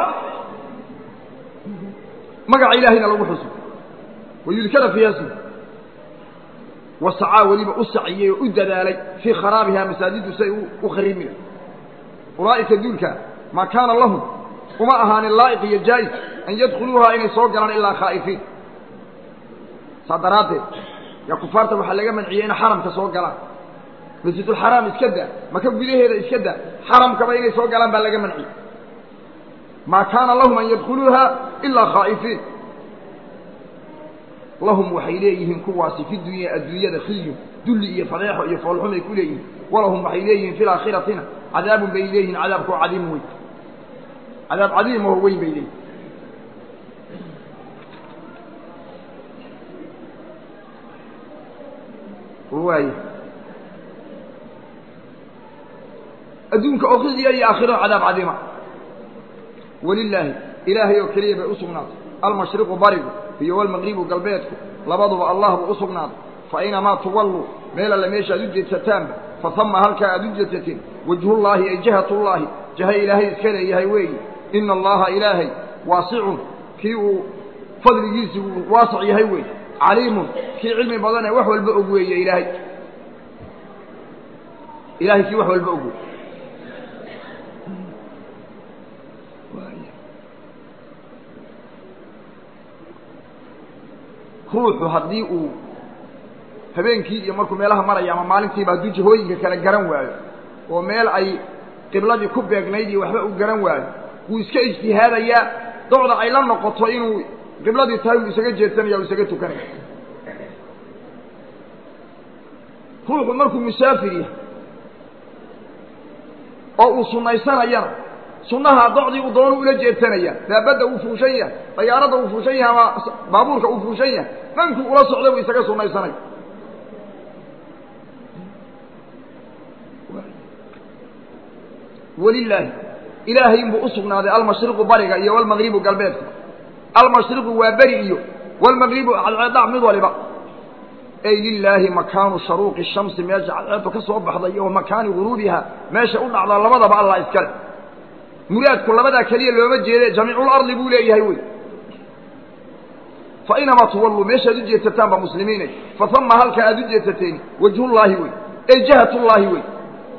magaca ilaahayna lagu xuso wayudkara fiiha ismuhu wasacaa weliba u saciyey oo u dadaalay fii kharaabihaa masaajiddu say u kharimi lahay ulaa'ika duulka maa kaana lahum uma ahaanin laa'iq iyo jaa'is an yadkhuluuhaa inay soo galaan ilaa khaa'ifiin saa daraaddeed yaa kufaarta waxaa laga manciyey inay xaramka soo galaan masjidulxaraam iska daa maka gudaheeda iska daa xaramkaba inay soo galaan baa laga manciyey maa kaana lahum an yadkhuluuhaa ilaa khaa'ifiin lahum waxay leeyihiin kuwaasi fi dunya adduunyada khizyun dulli iyo fadeexo iyo foolxumay ku leeyihiin walahum waxay leeyihiin fi laakhiratina cadaabun bay leeyihiin cadaabkoo cadiim weyn cadaab cadiimaho weyn bay leeyihin waay adduunka oo khizya iyo aakhiro cadaab cadiima walilaahi ilaahay oo keliya bay u sugnaatay almashriqu barigu iyo walmaqribu galbeedku labaduba allah buu u sugnaaday fa inamaa tuwalluu meel alle meesha aad u jeedsataanba fa hama halkaa aad u jeedsateen wajhullaahi ay jihatullaahi jaha ilaahay iska leeyahay weeyi ina allaha ilaahay waasicun kii uu fadligiisi uu waasac yahay wey caliimun kii cilmi badanee wax walba og weeye ilaahay ilahay kii wax walba og wey ruuxu haddii uu habeenkii iyo markuu meelaha maraya ama maalintiiba hadduu jihooyinka kale garan waayo oo meel ay qibladii ku beegnayd iyo waxba uu garan waayo wuu iska ijtihaadayaa docda ay la noqoto inuu qibladii tahay uu isaga jeedsanaya u isaga tukanaya ruuxu markuu musaafir yahay oo uu sunaysanayana sunnaha docdii uu doonu ula jeedsanaya daabadda uu fuushan yahay dayaaradda uu fuushan yahay ama baabuurka uu fuushan yahay dhankuu ula socda buu isaga sunaysanaya walilaahi ilaahay inbuu u sugnaaday almashriqu bariga iyo walmagribu galbeedka almashriqu waa beri iyo walmagribu cadceedac mid waliba ay lilaahi makaanu sharuuqi shamsi meesha cadceeddu ka soo baxday iyo wa makaani guruubiha meesha u dhacdaa labadaba allah iskale muraadku labadaa keliya looma jeede jamiiculardi buu leeyahay wey fa inamaa tuwalluu meeshaad u jeedsataan ba muslimiinay fa hama halka aad u jeedsateen wajhullaahi wey ay jahatullaahi wey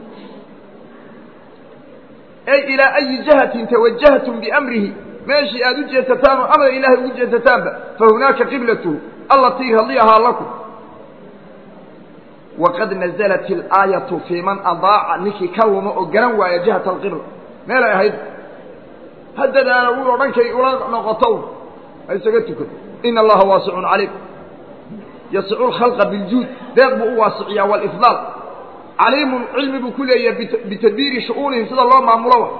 ay ilaa ayi jihatin tawajahtum biamrihi meeshii aad u jeedsataan oo amar ilaahay ugu jeedsataanba fa hunaaka qiblatuhu allatii radiyahaa lakum waqad nazalat ilaayatu fii man adaaca ninkii ka luma oo garan waaya jihata alqibla meelay ahayd haddadaana wuu odhankay ula noqoto ha isaga tukan ina allaha waasicun caliim yasicu lkhalqa biljuud deeq buu u waasiciyaa walifdaal caliimun cilmi buu ku leeyahay bitadbiiri shu'uunihim sida loo maamulo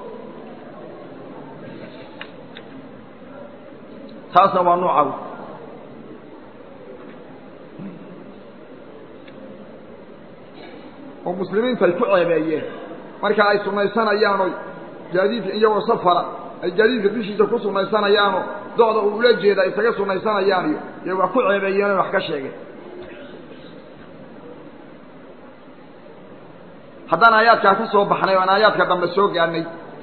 taasna waa nooca oo muslimiinta ay ku ceebeeyeen marka ay sunaysanayaanoo gaadiidka iyagoo safara ay gaadiidka dushiisa ku sunaysanayaanoo docda uu ula jeeda ay isaga sunaysanayaan iyo dee wax ku ceebeeyeen o wax ka sheegeen haddaan aayaadkaa ka soo baxnay o aan aayaadka dambe soo gaadhnay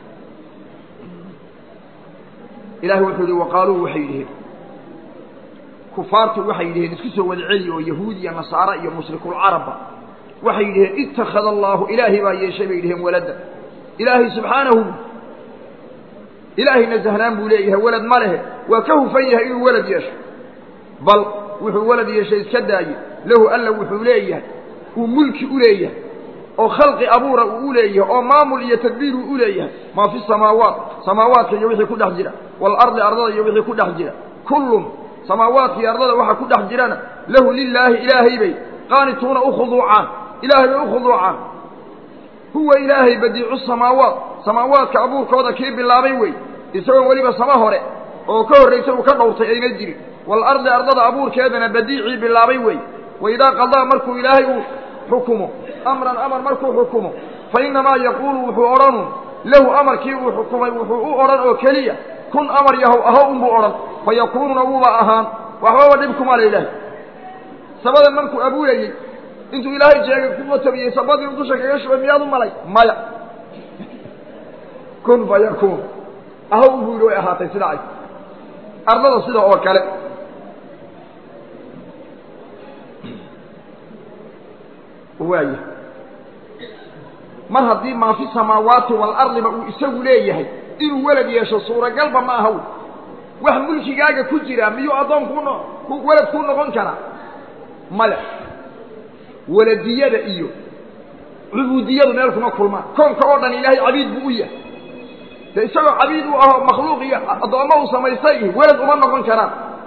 ilahi wuxuu yihi waqaaluu waxay yidhiheen kufaartu waxay yidhiheen isku soo wada celi oo yahuud iyo nasaare iyo mushrikulcarabba waxay yidhiheen ittakhada allaahu ilaahay baa yeeshay bay yidhiheen walada ilaahay subxaanahu ilaahay nasahnaan buu leeyahay welad ma lehe waa ka hufan yahay inuu welad yeesho bal wuxuu welad yeeshay iska daaye lahu alla wuxuu leeyahay uu mulki u leeyahay oo khalqi abuura uu u leeyahay oo maamul iyo tadbiir uu u leeyahay maa fi samaawaat samaawaadka iyo wixii ku dhex jira waalardi ardada iyo wixii ku dhex jira kullun samaawaadka iyo ardada waxa ku dhex jirana lahu lilaahi ilaahay bay qaanituuna u khuduucaan ilaahay bay u khuduucaan huwa ilaahay badiicu samaawaat samaawaadka abuurkooda kii bilaabay wey isagoo weliba sama hore oo ka horraysa uu ka dhowrtay ayna jirin waalardi ardada abuurkeedana badiicii bilaabay wey waidaa qadaa markuu ilaahay uu xukumo amran amar markuu xukumo fa innamaa yaquulu wuxuu odhanu lahu amarkii uu xukumay wuxuu u odhan oo keliya kun amar yahow aho unbuu odhan fa yakuununa wuuba ahaan waxbaba dhib kuma la ilaahay sabadan markuu abuurayey intuu ilaahay jeegay kuma tabiyey sabadii u dusha kaga shubay miyaad u malay maya kun fa yakuun aho unbuu yidhi way ahaatay sida ay ardada sida oo kale waaya mar haddii maa fi samaawaati waalardiba uu isagu leeyahay inuu welad yeesho suuragalba ma aha wax mulkigaaga ku jira miyuu addoon kuu welad kuu noqon karaa maya weladiyada iyo cubuudiyadu meel kuma kulmaan koonka oo dhan ilaahay cabiid buu u yahay dee isagoo cabiid u aho makhluuq iyo addoommo uu samaystay iyo welad uma noqon karaan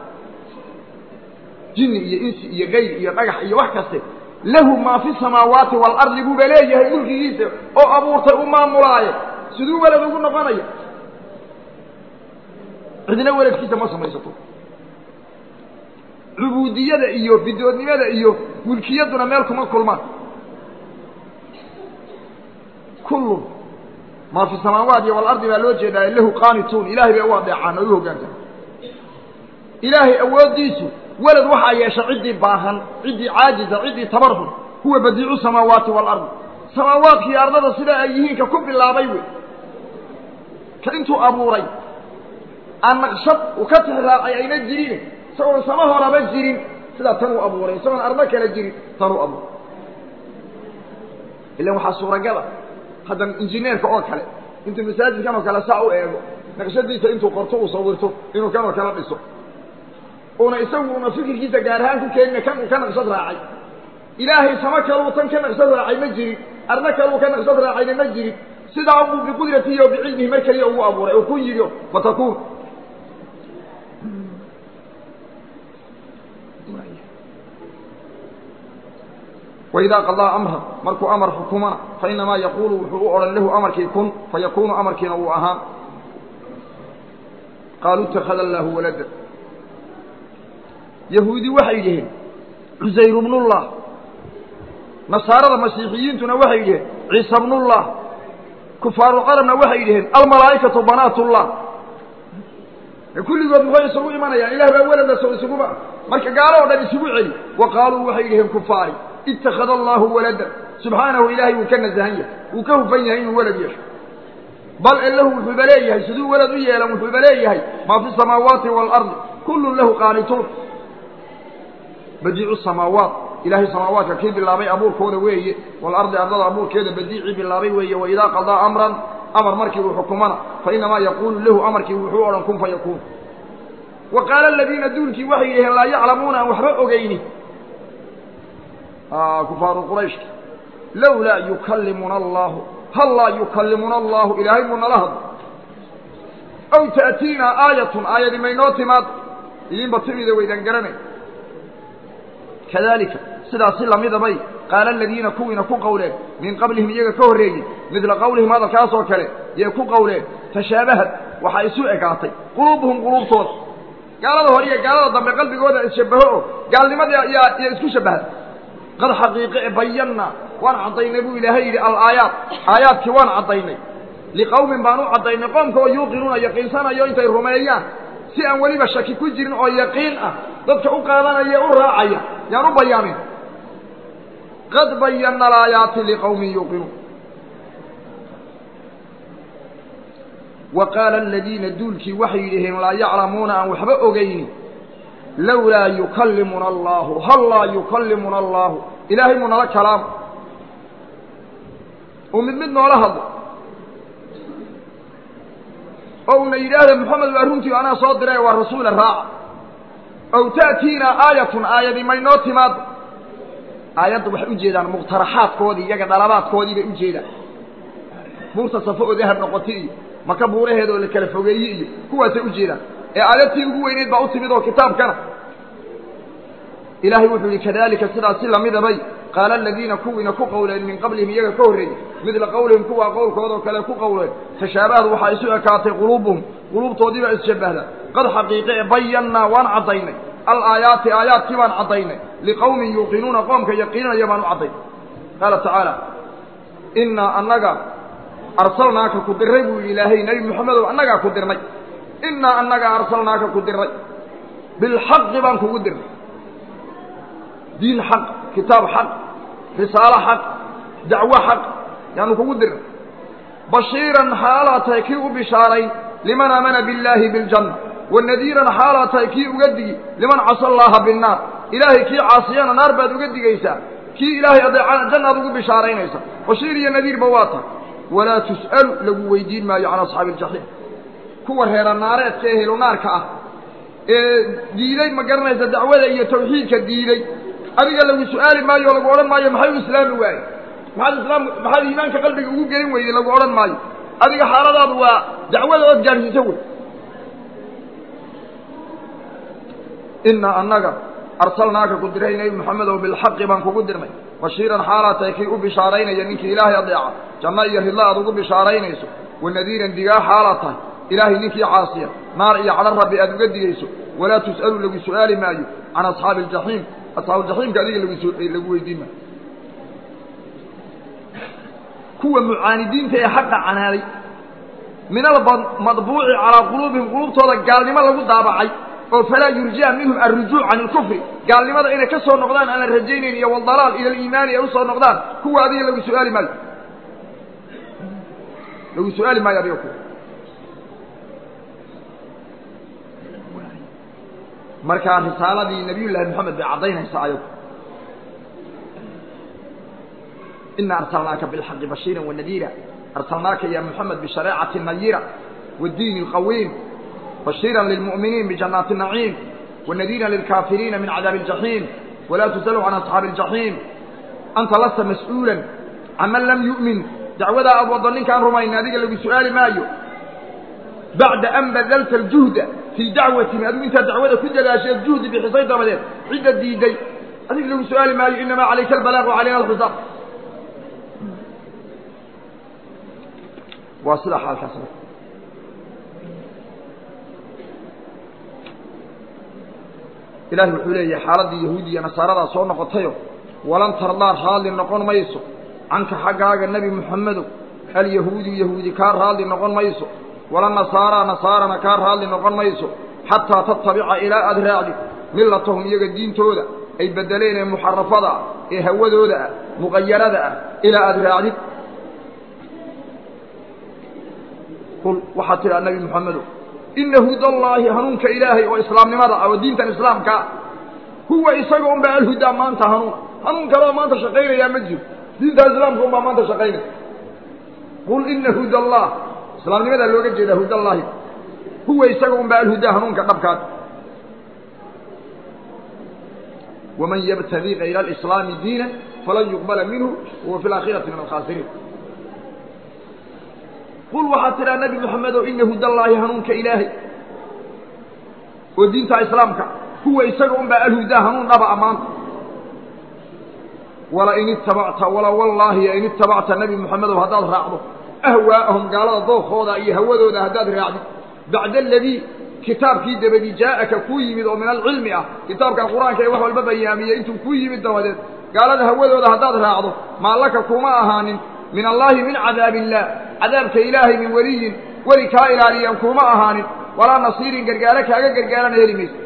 jinni iyo insi iyo gayr iyo dhagax iyo wax kaste lahu maa fi samaawaati waalardi buuba leeyahay mulkigiisa oo abuurtay u maamulaaye siduu welad ugu noqonaya cidna weladkiisa ma samaysato cubuudiyada iyo bidoodnimada iyo mulkiyadduna meel kuma kulmaan kullun maa fi samaawaat iyo waalardi baa loo jeedaa lahu qaanituun ilahay bay u adeecaan oo u hoggaansan ilaahay awooddiisu welad waxaa yeesha ciddii baahan ciddii caajiza ciddii tabarhun huwa badiicu samaawaati waalardi samaawaadka iyo ardada sidaa ay yihiin ka ku bilaabay wey ka intuu abuuray aan naqshad uu ka tixraacay ayna jirin isagoon sama horaba jirin sidaa tan uu abuuray isagoon ardo kale jirin tan uu abuuray ilan waxaa suuragala haddan injineerka oo kale intuu masaajidkan oo kale saa u eego naqshadiisa intuu qorto uu sawirto inuu kan oo kale dhiso una isagu una fikirkiisa gaar ahaan ku keenina kan uu ka naqshad raacay ilaahay sama kaluu tan ka naqshad raacay ma jirin arna kaluu ka naqshad raacayna ma jirin sidaa unbuu biqudratihi o bicilmihi mar keliya ugu abuuray oo kun yidhi fatakuun waidaa qadaa amran markuu amar xukumana fainamaa yaquulu wuxuu u odhan lahu amarkii kun fayakuunu amarkiina uu ahaan qaaluu ittakhada allaahu walada yahuudi waxay dhiheen cusayru bnullah nasaarada masiixiyiintuna waxay dhiheen ciisa bnullah kufaaru carabna waxay dhiheen almalaa'ikatu banaatullah kulligood muxuu isugu imanayaan ilah baa welada soo isuguba marka gaalo o dhan isugu celi wa qaaluu waxay dhiheen kufaari ittakhada allaahu walada subxaanahu ilaahay wuu ka nasahan yahay wuu ka hufan yahay inuu welad yeesho bal elahu wuxuuba leeyahay siduu welad u yeelan wuxuuba leeyahay maa fi samaawaati waalardi kullun lahu qaanituun badiicu samaawaat ilaahay samaawaadka kii bilaabay abuurkooda weeye waalardi ardada abuurkeeda badiicii bilaabay weeye waidaa qadaa amran amar markii uu xukumana fainamaa yaquulu lahu amarkii wuxuu odhan kun fayakuun wa qaala aladiina duulkii waxay yidhaheen laa yaclamuuna aan waxba ogeyni kufaaru qurayshki lowlaa yukallimuna allahu hal laa yukallimuna allahu ilaahay muu nala hadlo aw ta'tiinaa aayatun aayadi maynoo timaad idinba timida waydan garanay kadalika sidaas si lamida bay qaala aladiina kuwiina ku qowleen min qablihim iyaga ka horreeyey midla qowlihim hadalkaasoo kale yay ku qowleen tashaabahad waxaa isu egaatay quluubuhum quluubtooda gaalada hore iyo gaalada dambe qalbigooda isshabaho oo gaalnimadii yaa isku shabaha qad xaqiiqe e bayanna waan caddaynay buu ilaahay yidhi alaayaat aayaadkii waan caddaynay liqowmin baan u caddaynay qoomka oo yuuqinuuna yaqiinsanayo intay rumeeyaan si aan weliba shaki ku jirin oo yaqiin ah dadka u qaadanaya u raacaya yaan u bayaamin qad bayanna alaayaati liqowmin yuuqinuun wa qaala aladiina duulkii waxay yidhaheen laa yaclamuuna aan waxba ogayni lowlaa yukallimuna allahu hal laa yukallimuna allahu ilaahay muu nala kalaamo uu mid mid noola hadlo oo una yidhaahda moxamed waa runtii anaa soo diray waa rasuula raaca ow ta'tiinaa aayatun aayadii maynoo timaado aayadda waxay ujeedaan muqtaraxaadkoodii iyaga dhalabaadkoodii bay ujeedaan buurta safo oo dahab noqota iyo maka buuraheeda oo la kala fogeeye iyo kuwaasay ujeedaan ee aayadtii ugu weyneyd baa u timid oo kitaabkana ilaahay wuxuu yihi kadalika sidaas si lamida bay qaala aladiina kuwiina ku qowleen min qablihim iyaga ka horreeyey midla qowlihim kuwaa qowlkoodao kale ku qowleen tashaabahad waxaa isu ekaatay quluubuhum quluubtoodiibaa isshabbahda qad xaqiiqe e bayannaa waan caddaynay alaayaati aayaadkii baan caddaynay liqowmin yuuqinuuna qoomka yaqiinanaya baan u caddaynay qaala tacaala innaa annaga arsalnaaka ku dirray buu yidhi ilaahay nebi moxamedow annagaa ku dirnay innaa annaga arsalnaaka ku dirray bilxaqi baan kugu dirnay diin xaq kitaab xaq risaalo xaq dacwo xaq yaanu kugu dirnay bashiiran xaalaa tahay kii u bishaarayn liman aamana billaahi biljanna wanadiiran xaalaa tahay kii uga digi liman casa allaaha binnaar ilaahay kii caasiyana naar baad uga digaysaa kii ilaahay adeecana jannaad ugu bishaaraynaysa bashiir iyo nadiirba waa tahay walaa tus'alu lagu weydiin maayo can asxaabi iljaxiim kuwa reera naareedka ee helunaarka ah ee diiday ma garanaysa dacwada iyo tawxiidka diiday adiga lagu su-aali maayo o lagu odhan maayo maxay u islaami waaye maxaad islaam maxaad iimaanka qalbiga ugu gelin weyday lagu odhan maayo adiga xaaladaadu waa dacwada ood gaadhsiisa wey innaa annaga arsalnaaka ku diray nebi moxamedow bilxaqi baan kugu dirnay bashiiran xaalaa tahay kii u bishaaraynaya ninkii ilaahay adeeca janno iyo ridla aad ugu bishaaraynayso wanadiiran digaa xaalaa tahay ilaahay ninkii caasiya naar iyo cadho rabbi aad uga digayso walaa tus'alu lagu su'aali maayo can asxaabi aljaxiim asxaabuuljaxiimka adiga lagu weydiin maayo kuwa mucaanidiinta ee xaqa canaaday min almadbuuci calaa quluubihim quluubtooda gaalnimo lagu daabacay oo falaa yurjaa minhum alrujuuc can ilkufri gaalnimada inay ka soo noqdaan aan la rajaynayn iyo waldalaal ila aliimaani ay usoo noqdaan kuwa adiga lagu su'aali maayo lagu su-aali maayo adiga kuwa markaa risaaladii nabiy llaahi moxamed bay caddaynaysaa ayagu ina arsalnaaka bilxaqi bashiira wanadiira arsalnaaka ya moxamed bishareecati nayira wadiini اlqawiim bashiira lilmu'miniin bijanaati naciim wanadiiran lilkaafiriina min cadaabi aljaxiim walaa tusalu can asxaabi aljaxiim anta lasta mas-uulan caman lam yu'min dacwadaa aad waddo ninkaan rumaynin adiga lagu su'aali maayo bacda an badalta aljuhda fii dacwatin adigu intaad dacwada ku dadaasheed juhdi bixisay dabadeed cidda diiday adiga lagu su'aali maayo inamaa calayka albalaaq wa calayna alxisaab waa sida xaalkaas ilahi wuxuu leeyahay xaaladdii yahuudi iyo nasaaradaa soo noqotayo walan tardaa raalli noqon mayso canka xaggaaga nebi moxamedow alyahuudu yahuudi kaa raalli noqon mayso wala nasaaraa nasaarana kaa raalli noqon mayso xataa tattabica ilaa aad raacdi millatahum iyaga diintooda ay beddeleen ee muxarafada ah ee hawadooda ah muqayarada ah ilaa aad raacdid qul waxaad tidhaa nebi moxamedow ina hudallaahi hanuunka ilaahay oo islaamnimada ah oo diintan islaamkaa huwa isaga unbaa alhudaa maanta hanuuna hanuun kaloo maanta shaqaynayaa ma jiro diinta islaamka unbaa maanta shaqaynaya qul ina huda allah islaamnimadaa looga jeedaa hudallaahi huwa isaga unbaa alhudaa hanuunka dhabkaad waman yabtagi kayra alislaami diina falan yuqbala minhu wahuwa fi laakhirati min alkhaasiriin qul waxaad tidhaa nebi moxamedow ina hudallaahi hanuunka ilaahay oo diinta islaamka huwa isaga unbaa alhudaa hanuun dhaba ammaanta wala in itabacta wala wallaahi in itabacta nebi moxamedow haddaad raacdo ahwaa'ahum gaalada dookooda iyo hawadooda haddaad raacdid bacda aladii kitaabkii dabadi jaa'aka kuu yimid oo min alcilmi ah kitaabkan qur-aanka ee wax walba bayaamiyey intuu kuu yimid dabadeed gaalada hawadooda haddaad raacdo maallaka kuma ahaanin min allaahi min cadaabi illaah cadaabka ilaahay min weliyin weli kaa ilaaliyan kuma ahaanin walaa nasiirin gargaaro kaaga gargaarana heli mayso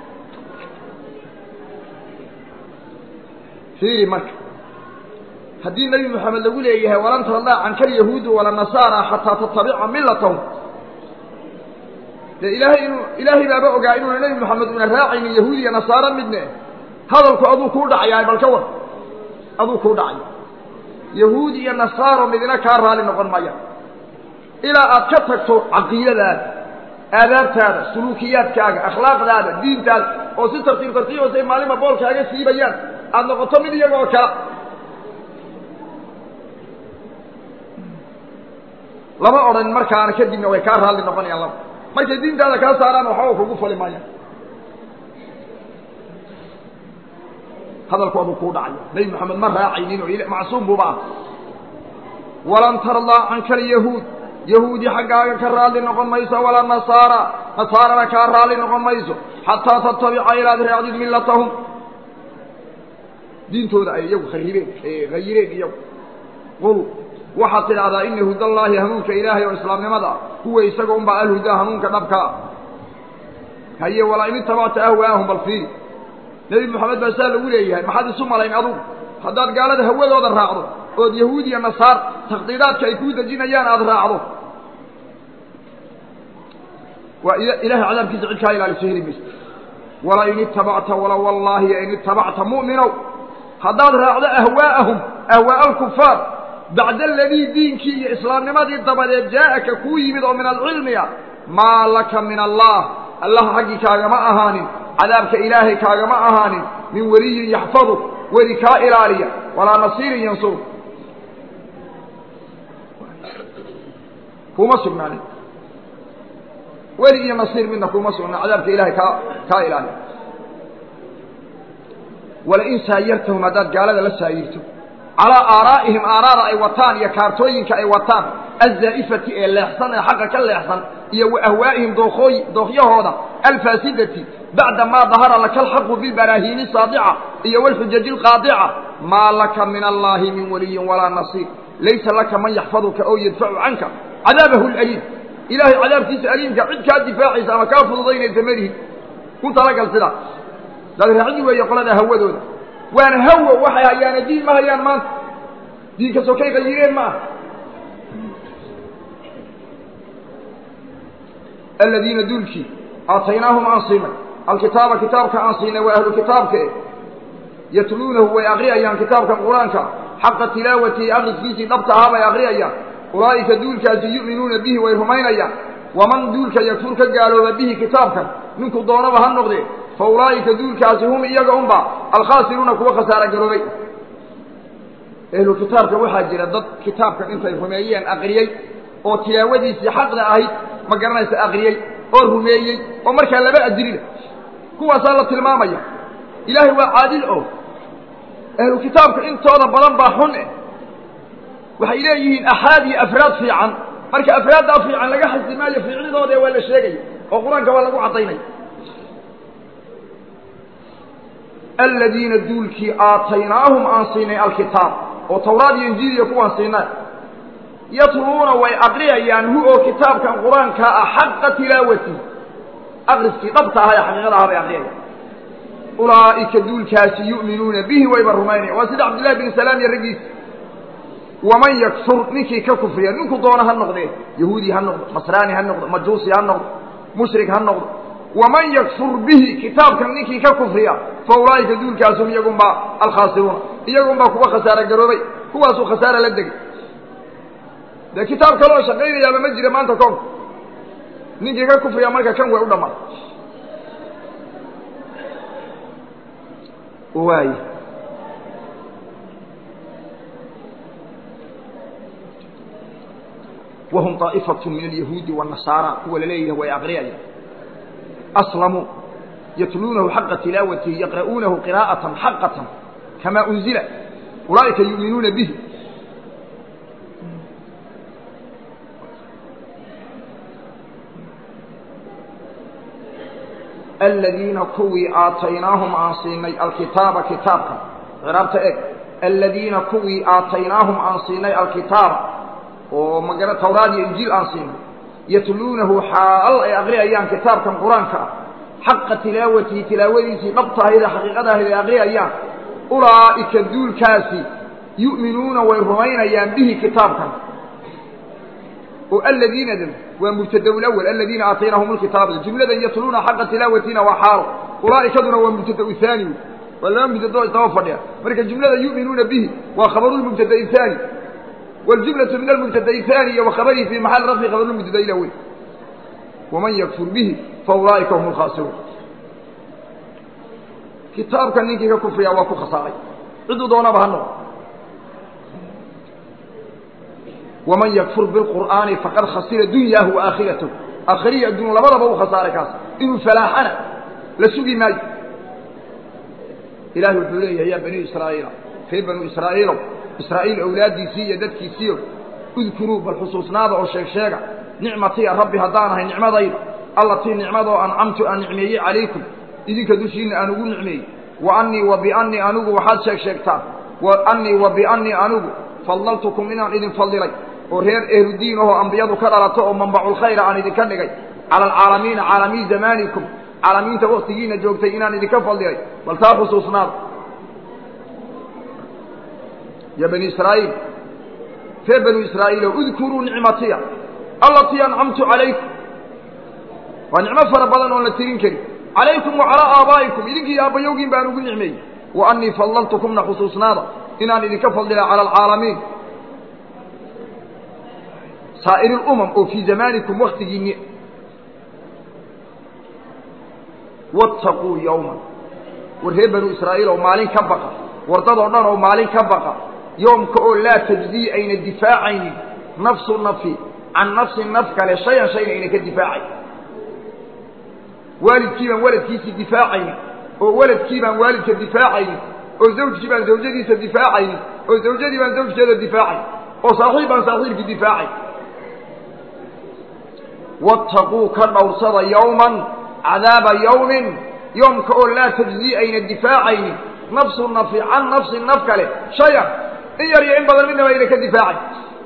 fiiri marka haddii nebi moxamed lagu leeyahay walan tardaa canka alyahuudu wala nasaara xataa tatabica millatahum dee ilaahay inuu ilaahay baaba ogaa inuuna nebi moxamed una raacaynin yahuud iyo nasaaro midne hadalku aduu kuu dhacayaa bal ka war aduu kuu dhacay yahuud iyo nasaaro midna kaa raali noqon maya ilaa aad ka tagto caqiidadaada aadaabtaada suluukiyaadkaaga akhlaaqdaada diintaada oo si tartiib tartiibasay maalinba boolkaaga siibayaan aada noqoto mid iyagoo kala lama odhan markaana kadibna way kaa raalli noqonayaan laba markay diintaada kaa saaraan waxba kugu fali maayaan hadalku aduu kuu dhacaya nebi moxamed ma raacaynin oo macsuum buuba ah walan tardaa canka alyahuud yahuudi xaggaaga ka raalli noqon mayso walaa nasaara nasaarana kaa raalli noqon mayso xataa tattabica ilaad raacdid millatahum diintooda ay iyagu kharibeen hayireen iyagu qul waxaad tidhaahdaa ina hudallaahi hanuunka ilaahay oo islaamnimada ah huwa isaga unbaa alhudaa hanuunka dhabkaa haye walaa in itabacta ahwaahum bal fiiri nebi moxamed baa saa lagu leeyahay maxaad isu malayn adugu haddaad gaalada hawadooda raacdo ood yahuud iyo nasaar takhdiidaadka ay kuu dejinayaan aada raacdo waa ilahay cadaabkiisa cid kaa ilaaliso heli mayso wala in itabacta wala wallaahi in itabacta mu'minow haddaad raacdo ahwaa'ahum ahwaa'a alkufaar bacda aladii diinkii iyo islaamnimadii dabadeed jaa'aka kuu yimid oo min alcilmi ah maa laka min allah allah xaggii kaagama ahaanin cadaabka ilaahay kaagama ahaanin min weliyin yaxfadu weli kaa ilaaliya walaa nasiirin yansur kuma sugnaanin weli iyo nasiir midna kuma sugnaan cadaabka ilahay kaa kaa ilaaliya walain saayartahum haddaad gaalada la saayirto calaa aaraa'ihim aaraada ay wataan iyo kaartooyinka ay wataan azzaa'ifati ee leexsan ee xaqa ka leexsan iyo wa ahwaa'ihim dookooy dookyahooda alfaasidati bacda maa dahara laka alxaqu bilbaraahiini saadica iyo walxujaji alqaadica maa laka min allaahi min waliyin walaa nasiir laysa laka man yaxfaduka oo yadfacu canka cadaabahu laliim ilaahay cadaabkiisa aliimka cid kaa difaacaysa ama kaa fududaynaysa malihin ku talagal sidaa dadraacidi weeye qolada hawadooda waana hawo waxay hayaana diin ma hayaan maanta diinka sokay qayireen ma ah aladiina duulkii aataynaahum aan siinay alkitaaba kitaabka aan siinay waa ahlu kitaabka e yatluunahu way akriyayaan kitaabkan qur-aanka xaqa tilaawatihi akriskiisii dhabta ahaa bay akriyayaan ulaa'ika duulkaasi yu'minuuna bihi way rumaynayaan waman duulka yakfur ka gaalooba bihi kitaabkan ninkuu doonaba ha noqdee fa ulaa'ika duulkaasi hum iyaga unba alkhaasiruuna kuwa khasaaro garoobay ehlu kitaabka waxaa jira dad kitaabkan intay rumeeyeen aqriyey oo tilaawadiisii xaqda ahayd ma garanaysa aqriyey oo rumeeyey oo markaa laba ajrina kuwaasaa la tilmaamaya ilaahay waa caadil oo ahlu kitaabka intooda badan baa xun eh waxay leeyihiin axaad iyo afraad fiican marka afraaddaa fiican laga xasi maayo fiicnidooda waa la sheegaya oo qur-aanka waa lagu caddaynaya aladiina duulkii aataynaahum aan siinay alkitaab oo tawraad iyo injiil iyo kuwaan siinay yatluuna way aqriyayaan hu oo kitaabkan qur-aankaa ah xaqa tilaawati akriskii dhabta aha ee xaqiiqada aha bay aqriyayaan ulaa'ika duulkaasi yu'minuuna bihi wayba rumaynaya waa sida cabdillahi bin salaam iyo raggiisa waman yakfur ninkii ka kufriya ninku doona ha noqdee yahuudi ha noqdo nasraani ha noqdo majuusi ha noqdo mushrik ha noqdo waman yakfur bihi kitaabkan ninkii ka kufriya fa ulaa'ika duulkaasum iyagunbaa alkhaasiruuna iyagunbaa kuwa khasaaro garoobay kuwaasuu khasaara la degay dee kitaab kaleoo shaqaynayaaba ma jira maanta koonka ninkii ka kufriya marka kan way u dhammaan waay wahum طaa'ifaة min alyahuudi والnasaara kuwa laleeyahay way aqriyaya aslamuu yatluunahu xaqa tilaawatihi yaqra'uunahu qirاءaةa xaqaةa kama unzila ulaa'ika yu'minuuna bihi aladiina kuwii aataynaahum aan siinay alkitaaba kitaabka ciraabta eg aladiina kuwii aataynaahum aan siinay alkitaaba oo magara tawraad iyo injiil aan siinay yatluunahu xaal ay aqriyayaan kitaabkan qur-aanka ah xaqa tilaawatihi tilaawadiisii dhabta ahayd ee xaqiiqada ahayd ay aqriyayaan ulaa'ika duulkaasi yu'minuuna way rumaynayaan bihi kitaabkan oo aladiinadan waa mubtada lawal aladiina aataynahum lkitaaba jumladan yatluuna xaqa tilaawatina waa xaalo ulaa'ikaduna waa mubtada haani waa laba mubtado isdaba fadhiya marka jumlada yu'minuuna bihi waa khabaru lmubtada haani wاljumlaةu min almubtada haaniya wakhabarihi fi maxal rafci khabaru lmubtada ilawey waman yakfur bihi faulaa'ika hum lkhaasiruun kitaabka ninkii ka kufriya waa ku khasaaray ciduu doonaba ha noqo waman yakfur biاlqur'aani faqad khasira dunyaahu waaakhiratah aakhiriya adduun labadaba u khasaaray kaas inuu falaaxana la sugi maayo ilahi wuxuu leeyahay ya bani israa'iila reer banu israa'iilow israa'iil awlaaddiisii iyo dadkiisiio udkuruu bal xusuusnaada oo sheeg sheega nicmatiya rabbi haddaan ahay nicmadayda allatii nicmadoo ancamtu aan nicmeeyey calaykum idinka dushiinna aan ugu nicmeeyey wa annii wa biannii anigu waxaad sheeg sheegtaan wa annii wa biannii anigu fadlaltukum inaan idin fadilay oo reer ehludiin ahoo ambiyadu ka dhalato oo manbaculkhayra aan idinka dhigay cala alcaalamiina caalamiin zamaanikum caalamiinta waktigiina joogtay inaan idinka fadilay bal taa xusuusnaada ya bani israa'iil reer banu israa'iilo udkuruu nicmatiya allatii ancamtu calaykum waa nicmo fara badan oon la tirin karin calaykum wa calaa aabaa'ikum idinkii aabbayowgiin baan ugu nicmeeyey wa annii fadlaltukumna xusuusnaada inaan idinka fadlila cala alcaalamiin saa'iri lumam oo fii zamaanikum waktigiinni wattaquu yowman war reer banu israa'iil oo maalin ka baqa wardadoo dhan oo maalin ka baqa yoomka oo laa tajzii ayna difaacaynin nafsu nafi can nafsin naf kale shayan shayna ayna ka difaacayn waalidkii baan waladkiisii difaacaynin oo waladkii baan waalidka difaacaynin oo zawjkii baan zawjadiisa difaacaynin oo zawjadii baan zawjkeeda difaacayn oo saaxiib baan saaxiibkii difaacay wattaquu ka dhowrsada yowman cadaaba yowmin yoomka oo laa tajzii ayna difaacaynin nafsu nafi can nafsi naf kale shayan in yar iyo in badan midnaba ayna ka difaacay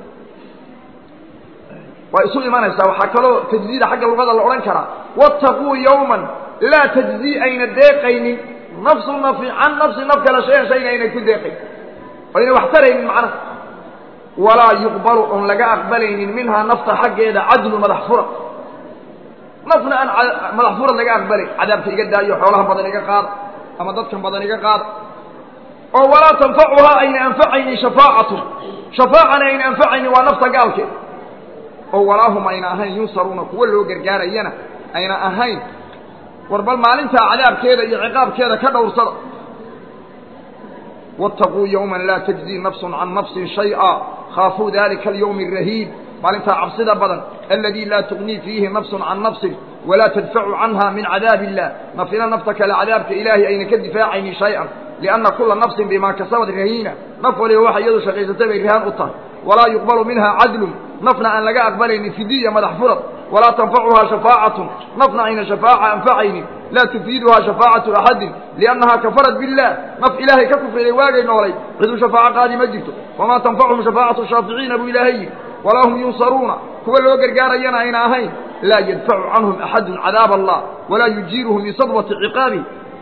waa isu imanaysaa waxaa kaloo tajziida xagga luqada la odhan karaa wattaquu yowman laa tajzii ayna deeqaynin nafsu nafi can nafsi naf kale shayan shayna ayna ku deeqayn ayna wax taraynin macnaha walaa yuqbalu oon laga aqbalaynin minhaa nafta xaggeeda cadlu madax fura nafna aan madax furad laga aqbalayn cadaabka iga daayo xoolaha badan iga qaada ama dadkan badan iga qaada oo walaa tanfacuhaa ayna anfacaynin shafaacatun shafaacana ayna anfacaynin waa nafta gaalkeed oo walaahum ayna ahayn yunsaruuna kuwa loo gargaarayana ayna ahayn war bal maalintaa cadaabkeeda iyo ciqaabkeeda ka dhowrsada waataquu yowman laa tajzii nafsun can nafsin shay'a khaafuu dalika alyowmi arahiib maalintaa cabsida badan aladii laa tugnii fiihi nafsun can nafsin walaa tadfacu canha min cadaabi illah nafina nafta kale cadaabka ilaahay ayna ka difaacaynin shay-an lianna kula nafsin bimaa kasabad rahiina naf waliba waxa iyadu shaqaysatay bay rahaan u tahay walaa yuqbalu minha cadlun nafna aan laga aqbalaynin fidiya madax furad walaa tanfacuhaa shafaacatun nafna ayna shafaaca anfacaynin laa tufiiduhaa shafaacatu axadin liannahaa kafarat billah naf ilaahay ka kufriday waagay noolay ciduu shafaaco qaadi ma jirto wamaa tanfacuhum shafaacatu shaaficiina buu ilaahay yidhi walaa hum yunsaruuna kuwa loo gargaarayana ayna ahayn laa yadfacu canhum axadun cadaab allah walaa yujiiruhum min sadwati ciqaabi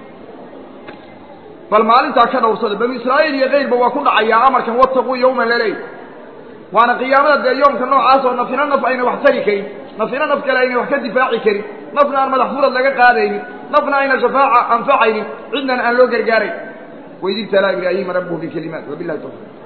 bal maalintaa ka dhowrsada banu israa'iil iyo kayrba waa ku dhacayaa amarkan wataquu yowman laleey waana qiyaamada dee yoomka noocaasoo nafina naf ayna wax tari karin nafina naf kale ayna wax ka difaaci karin nafna aan madax furad laga qaadaynin nafna ayna shafaaca anfacaynin cidnan aan loo gargaarayn waid ibtalaa ibraahima rabbuhu bikalimaat wabilahi tawfiiq